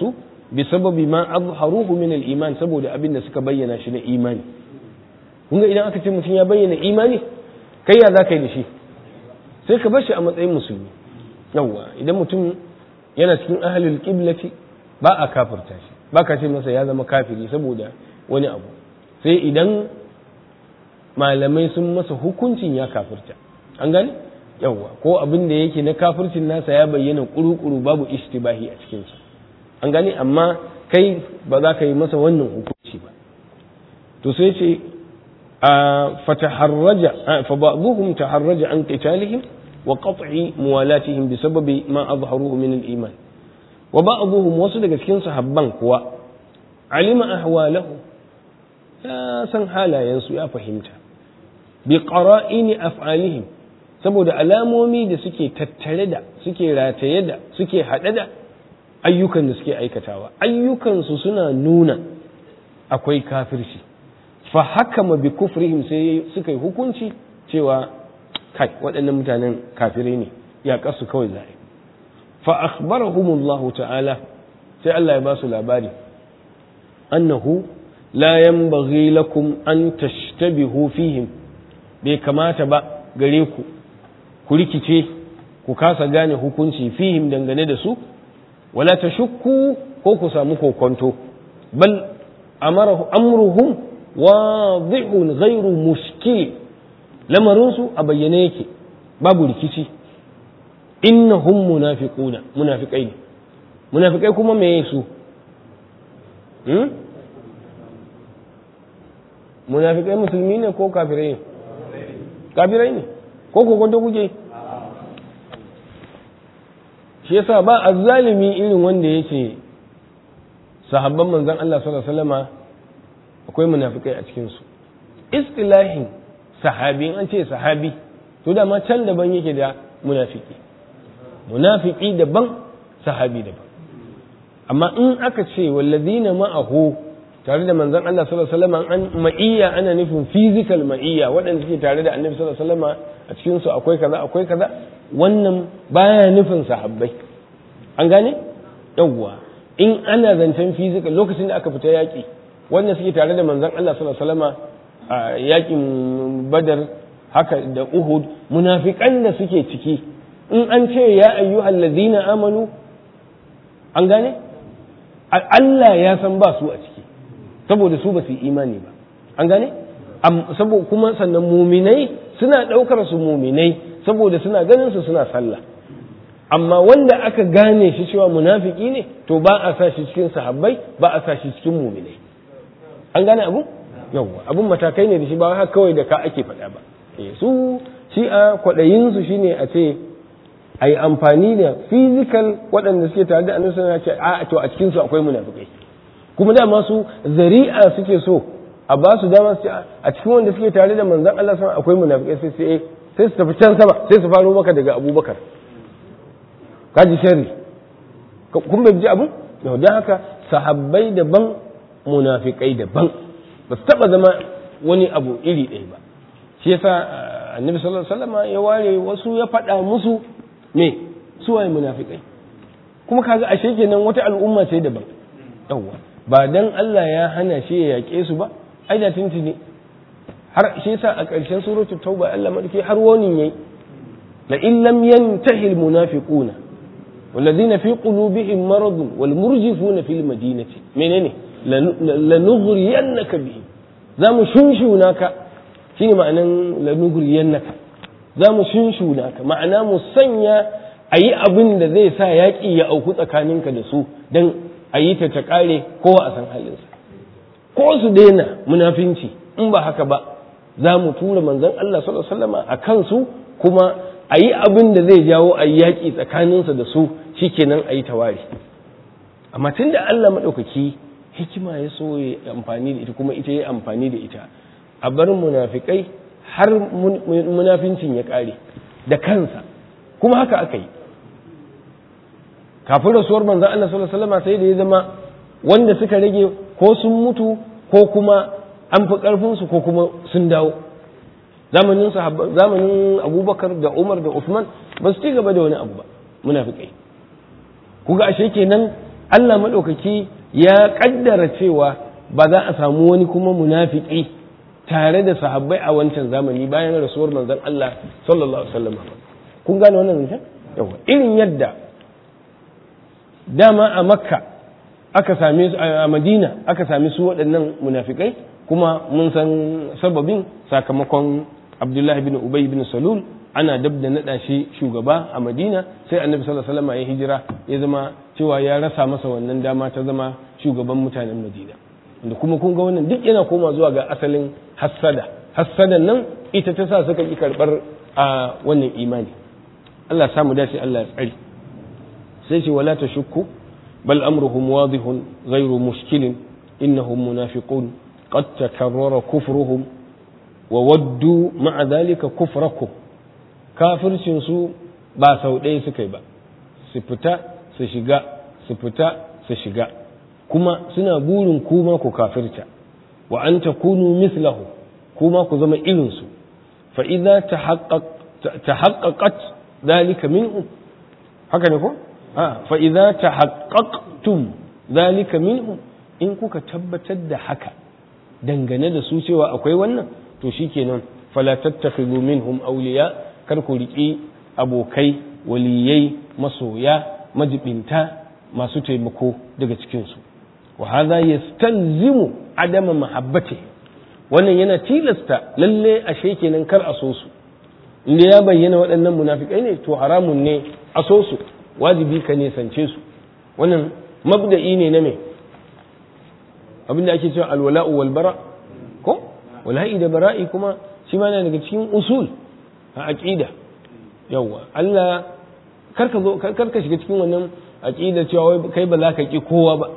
bi sababi ma azharuhu min al-iman saboda abin da suka bayyana shi na imani kun ga idan aka ce mutum ya bayyana imani kai ya za ka yi da shi sai ka bar shi a matsayin musulmi yawwa idan mutum yana cikin ahlul qiblati ba a kafirta shi ba ka ce masa ya zama kafiri saboda wani abu sai idan malamai sun masa hukuncin ya kafirta an gane yawwa ko abin da yake na kafircin nasa ya bayyana kuru-kuru babu ishtibahi a cikinsa an gane amma kai ba za ka yi masa wannan hukunci ba to sai ce a fataharraja fa ba'dhum taharraja an qitalihim wa qat'i muwalatihim bi sababi ma azharuhu min al-iman wa ba'dhum wasu daga cikin sahabban kuwa alima ahwalahu ya san halayensu ya fahimta bi qara'ini af'alihim saboda alamomi da suke tattare da suke rataye da suke haɗe da ayyukan da suke aikatawa ayyukansu suna nuna akwai kafirci fa hakama bi kufrihim sai suka yi hukunci cewa kai waɗannan mutanen kafirai ne ya kasu kawai za'a fa akhbarahumullahu ta'ala sai Allah ya ba su labari annahu la yanbaghi lakum an tashtabihu fihim bai kamata ba gare ku ku rikice ku kasa gane hukunci fihim dangane da su wala tashukku ko ku samu kokonto bal amarahu amruhum wadihun ghairu mushkil lamarin su a bayyane yake babu rikici innahum munafiquna munafiqai ne munafiqai kuma me su hmm? munafiqai musulmi ne ko kafirai ne kafirai ne ko kokonto kuke shi yasa ba azzalimi irin wanda yake sahabban manzon Allah sallallahu alaihi wasallama akwai munafikai a cikin su istilahin sahabi an ce sahabi to da ma can daban yake da munafiki munafiki daban sahabi daban amma in aka ce wallazina ma'ahu tare da manzon Allah sallallahu alaihi wasallam an ma'iyya ana nufin physical ma'iyya waɗanda suke tare da annabi sallallahu alaihi wasallam a cikin su akwai kaza akwai kaza wannan baya nufin sahabbai an gane yawwa in ana zancen physical lokacin da aka fita yaƙi wanda suke tare da manzon Allah sallallahu alaihi wasallam a yaƙin badar haka da uhud munafikan da suke ciki in an ce ya ayyuhal ladina amanu an gane Allah ya san ba su a ciki saboda su ba su yi imani ba an gane saboda kuma sannan muminai suna ɗaukar su muminai saboda suna ganin su suna sallah amma wanda aka gane shi cewa munafiki ne to ba a sa shi cikin sahabbai ba a sa shi cikin muminai an gane abu yawwa abun matakai ne da shi ba haka kawai da ka ake faɗa ba su shi a kwaɗayin su shine a ce a yi amfani da physical waɗanda suke tare da annabi sallallahu alaihi wasallam a to a cikin su akwai munafikai kuma dama su zari'a suke so a ba su dama su a cikin wanda suke tare da manzon Allah sama akwai munafikai sai sai sai su tafi can sama sai su faro maka daga Abubakar kaji sharri kun bai ji abu yau dan haka sahabbai daban munafikai daban ba su taba zama wani abu iri ɗaya ba shi yasa annabi sallallahu alaihi wasallam ya ware wasu ya faɗa musu me su waye munafikai kuma kaga ashe kenan wata al'umma ce daban yawwa ba dan Allah ya hana shi ya yaƙe su ba ai da tuntuni har shi yasa a ƙarshen suratul tauba Allah madauki har wani yayi la in lam yantahi al munafiquna والذين في قلوبهم مرض والمرجفون في المدينة منين لنغرينك بهم za mu shunshuna ka shi ne ma'anan lanuguriyan naka za mu shunshuna ka ma'ana mu sanya a yi abin da zai sa yaƙi ya auku tsakaninka da su don a yi ta ta ƙare kowa a san halinsa ko su daina munafinci in ba haka ba za mu tura manzon Allah sallallahu alaihi a kansu kuma a yi abin da zai jawo a yi yaƙi tsakaninsa da su shikenan a yi tawari amma tun da Allah maɗaukaki hikima ya so ya amfani da ita kuma ita ya amfani da ita a bar munafikai har munafincin ya ƙare da kansa kuma haka aka yi kafin rasuwar manzan Allah sallallahu alaihi wasallam sai da ya zama wanda suka rage ko sun mutu ko kuma an fi ƙarfinsu ko kuma sun dawo zamanin zamanin abubakar da umar da usman ba su ci gaba da wani abu ba munafikai kuga ashe kenan Allah maɗaukaki ya kaddara cewa ba za a samu wani kuma munafiki tare da sahabbai a wancan zamani bayan rasuwar manzon Allah sallallahu alaihi wasallam kun gane wannan zancen yawa irin yadda dama a makka aka same su a madina aka same su waɗannan munafikai kuma mun san sababin sakamakon abdullahi bin ubay bin salul ana dab da naɗa shi shugaba a madina sai annabi sallallahu alaihi wasallam ya hijira ya zama cewa ya rasa masa wannan dama ta zama shugaban mutanen madina da kuma kun ga wannan duk yana koma zuwa ga asalin hassada hassadan nan ita ta sa suka ki karɓar a wannan imani Allah samu dace Allah ya tsari sai ce wala tashukku bal amruhum wadihun ghairu mushkilin innahum munafiqun qad takarrara kufruhum wa waddu ma'a dhalika kufrakum kafircin su ba sau ɗaya suka yi ba su fita su shiga su fita su shiga kuma suna burin kuma ku kafirta wa an takunu mislahu kuma ku zama irinsu fa idza tahaqqaqat dhalika minhum haka ne ko a fa idza tahaqqaqtum dhalika minhum in kuka tabbatar da haka dangane da su cewa akwai wannan to shikenan fala tattakhidhu minhum awliya kar ku riki abokai waliyai masoya majibinta masu taimako daga cikinsu wa hadha yastalzimu adama mahabbati wannan yana tilasta lalle ashe kenan kar a so su inda ya bayyana waɗannan munafikai ne to haramun ne a so su wajibi ka nesance su wannan mabda'i ne na me abinda ake cewa alwala'u wal bara ko wala'i da bara'i kuma shi ma yana daga cikin usul a aqida yawa Allah karka zo karka shiga cikin wannan aqida cewa kai ba za ka ki kowa ba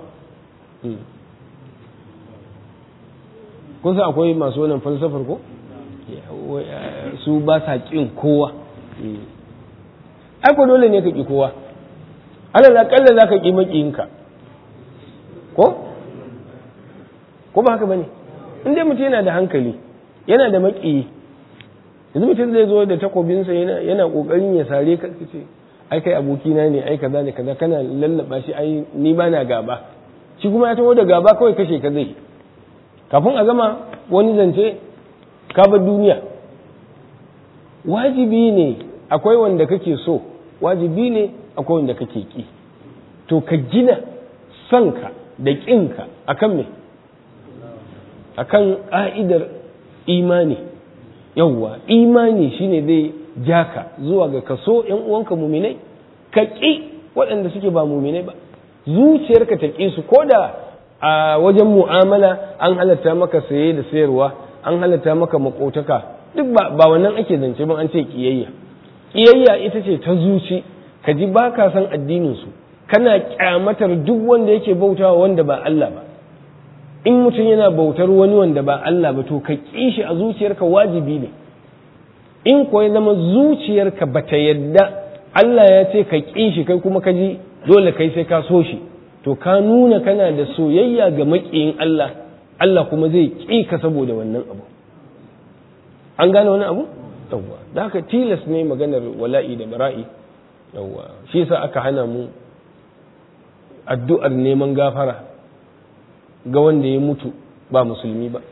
kun san akwai masu wannan falsafar ko su ba sa kin kowa ai ko dole ne ka ki kowa alal akalla za ka ki makiyinka ko ko ba haka bane in dai mutum yana da hankali yana da makiyi yanzu mutum zai zo da takobinsa yana yana kokarin ya sare ka ce ai kai abokina ne ai kaza ne kaza kana lallaba shi ai ni ba na gaba shi kuma ya taho da gaba kawai kashe ka zai kafin a gama wani zance ka bar duniya wajibi ne akwai wanda kake so wajibi ne akwai wanda kake ki to ka gina sanka da ƙinka akan me akan ƙa'idar imani yawwa imani shine zai jaka zuwa ga kaso ‘yan uwanka muminai ka ƙi waɗanda suke ba muminai ba zuciyarka ta ƙi su ko da a wajen mu'amala an halatta maka saye da sayarwa an halatta maka makotaka duk ba wannan ake zance ba an ce ƙiyayya ƙiyayya ita ce ta zuci ka ji ba ka san addininsu kana kyamatar duk wanda yake bautawa wanda ba Allah ba in mutum yana bautar wani wanda ba Allah ba to ka ƙi shi a zuciyarka wajibi ne in ko ya zama zuciyarka ba ta yadda Allah ya ce ka ƙi shi kai kuma ka ji dole kai sai ka so shi to ka nuna kana da soyayya ga maƙiyin Allah Allah kuma zai ƙi ka saboda wannan abu an gane wani abu yawwa da haka tilas ne maganar wala'i da bara'i yawwa shi yasa aka hana mu addu'ar neman gafara ga wanda ya mutu ba musulmi ba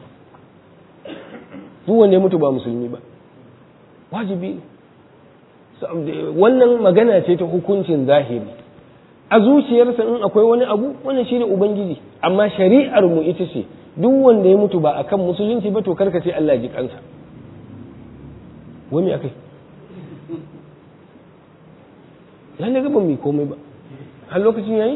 duk wanda ya mutu ba musulmi ba wajibi wannan magana ce ta hukuncin zahiri a zuciyarsa in akwai wani abu wannan shine ubangiji amma shari'ar mu ita ce duk wanda ya mutu ba akan musulunci ba to karka ce Allah ji kansa wani akai lalle ga ban mai komai ba har lokacin yayi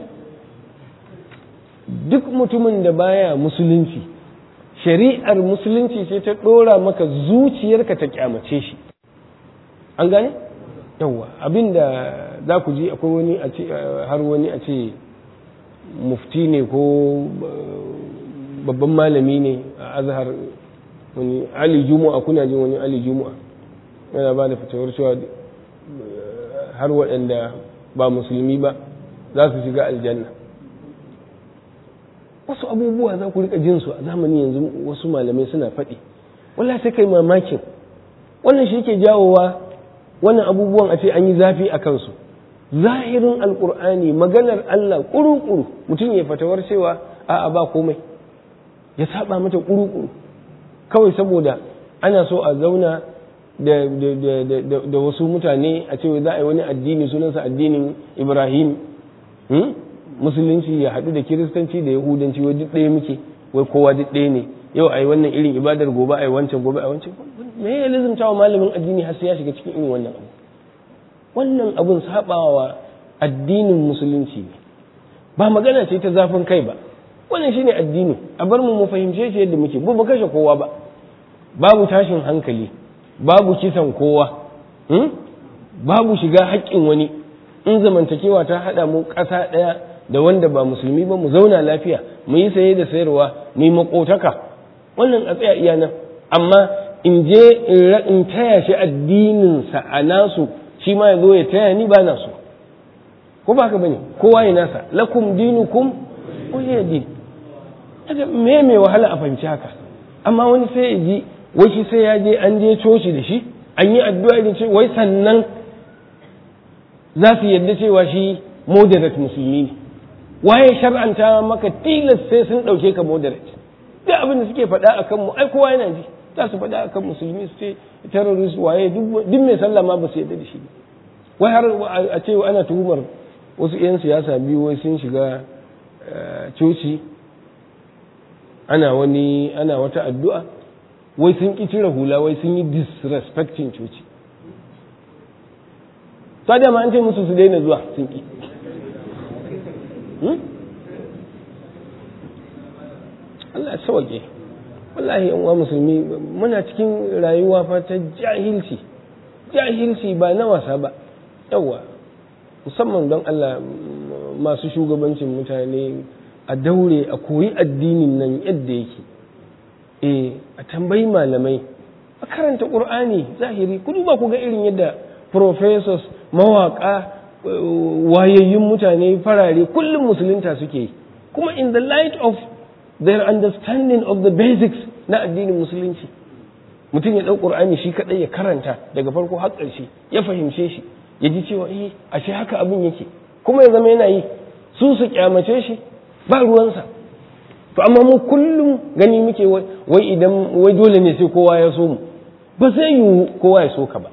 duk mutumin da baya musulunci shari'ar musulunci ce ta dora maka zuciyarka ta kyamace shi an gane yawwa abinda za ku ji akwai wani a ce har wani a ce mufti ne ko babban malami ne a azhar wani ali juma'a kuna jin wani ali juma'a yana ba da fitowar cewa har waɗanda ba musulmi ba za su shiga aljanna wasu abubuwa za ku rika jin su a zamani yanzu wasu malamai suna faɗi wallahi sai kai mamakin wannan shi ke jawowa wannan abubuwan a ce an yi zafi a kansu zahirin alkur'ani maganar Allah kuru-kuru mutum ya fatawar cewa a'a ba komai ya saba mata kuru-kuru kawai saboda ana so a zauna da, da, wasu mutane a cewa za a yi wani addini sunansa addinin ibrahim musulunci ya haɗu da kiristanci da yahudanci wai duk ɗaya muke wai kowa duk ɗaya ne yau a yi wannan irin ibadar gobe a yi wancan gobe a yi wancan me ya lizumta wa malamin addini har sai ya shiga cikin irin wannan abu wannan abun sabawa addinin musulunci ne ba magana ce ta zafin kai ba wannan shine addini a bar mu mu fahimce shi yadda muke ba kashe kowa ba babu tashin hankali babu kisan kowa babu shiga haƙƙin wani in zamantakewa ta haɗa mu ƙasa ɗaya da wanda ba musulmi ba mu zauna lafiya mu yi saye da sayarwa mu yi makotaka wannan a tsaya iya nan amma in je in taya shi addininsa a nasu shi ma ya zo ya taya ni ba na so ko ba ka bane kowa ya nasa lakum dinukum waliya din kaga me me wahala a fahimci haka amma wani sai ya ji wai shi sai ya je an je coci da shi an yi addu'a da ce wai sannan za su yadda cewa shi moderate musulmi ne waye shar'anta maka tilas sai sun ɗauke ka moderate duk abin da suke faɗa akan mu ai kowa yana ji za su faɗa akan musulmi su ce terrorist waye duk mai sallah ma ba su yadda da shi wai har a ce ana tuhumar wasu 'yan siyasa biyu wai sun shiga coci ana wani ana wata addu'a wai sun ƙi cire hula wai sun yi disrespecting coci ta dama an ce musu su daina zuwa sun ƙi Allah sauke wallahi yan uwa musulmi muna cikin rayuwa fa ta jahilci jahilci ba na wasa ba yawa musamman don Allah masu shugabancin mutane a daure a koyi addinin nan yadda yake eh a tambayi malamai a karanta qur'ani zahiri ku duba ku ga irin yadda professors mawaka wayayyun mutane farare kullum musulunta suke yi kuma in the light of their understanding of the basics na addinin musulunci mutum ya ɗau ƙur'ani shi kaɗai ya karanta daga farko har ƙarshe ya fahimce shi ya ji cewa eh ashe haka abin yake kuma ya zama yana yi su su kyamace shi ba ruwansa to amma mu kullum gani muke wai idan wai dole ne sai kowa ya so mu ba zai yiwu kowa ya so ka ba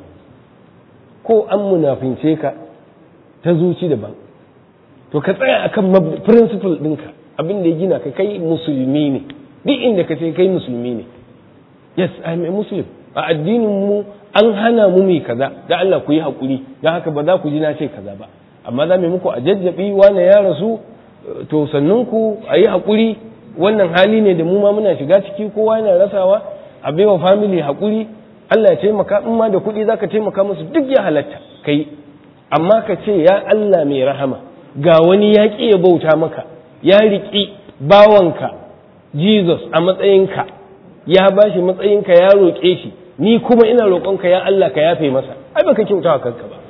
ko an munafince ka ta zuci daban to ka tsaya akan principle ɗinka abin da ya gina ka kai musulmi ne duk inda ka ce kai musulmi ne yes i'm a muslim a addinin mu an hana mu mai kaza da Allah ku yi hakuri don haka ba za ku ji na ce kaza ba amma za mu muku a jajjabi wani ya rasu to sannan ku a yi hakuri wannan hali ne da mu ma muna shiga ciki kowa yana rasawa a baiwa family hakuri Allah ya taimaka in ma da kuɗi zaka taimaka musu duk ya halatta kai amma ka ce ya Allah mai rahama ga wani ya ƙi ya bauta maka ya riƙi bawanka Jesus a matsayinka ya ba shi matsayinka ya roƙe shi ni kuma ina roƙonka ya Allah ka yafe masa ai baka kyauta kanka ba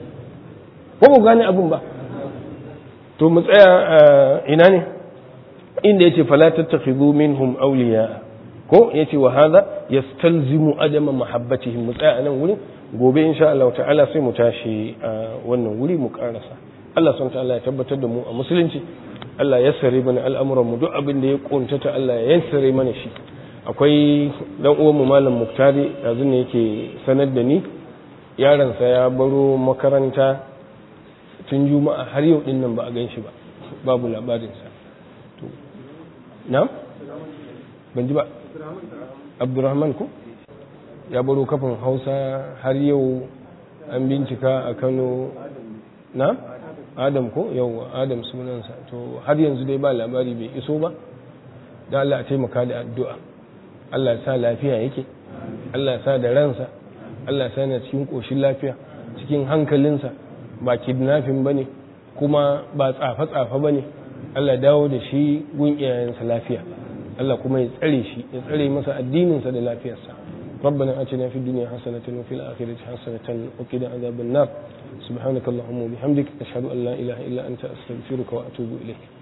ko ba gane abin ba to mu tsaya ina ne inda yace fala tattakhidhu minhum awliya ko yace wa hadha yastalzimu adama mahabbatihim mu tsaya nan wurin gobe insha Allah ta'ala sai mu tashi a wannan wuri mu karasa Allah subhanahu ta'ala ya tabbatar da mu a musulunci Allah ya sare mana al'amuran mu duk abin da ya kuntata Allah ya yassare mana shi akwai dan uwan mu malam Muktari yanzu ne yake sanar da ni yaransa ya baro makaranta tun juma'a har yau din nan ba a gan shi ba babu labarinsa to na ban ji ba abdurrahman ko ya baro kafin hausa har yau an bincika a kano na adam ko yau adam sunansa to har yanzu dai ba labari bai iso ba da Allah a taimaka da addu'a Allah ya sa lafiya yake Allah ya sa da ransa Allah ya sa yana cikin ƙoshin lafiya cikin hankalinsa ba kidnafin ba ne kuma ba tsafa-tsafa ba ne Allah dawo da shi gun iyayensa lafiya Allah kuma ya tsare shi ya tsare masa addininsa da lafiyarsa ربنا آتنا في الدنيا حسنة وفي الآخرة حسنة وقنا عذاب النار سبحانك اللهم وبحمدك أشهد أن لا إله إلا أنت أستغفرك وأتوب إليك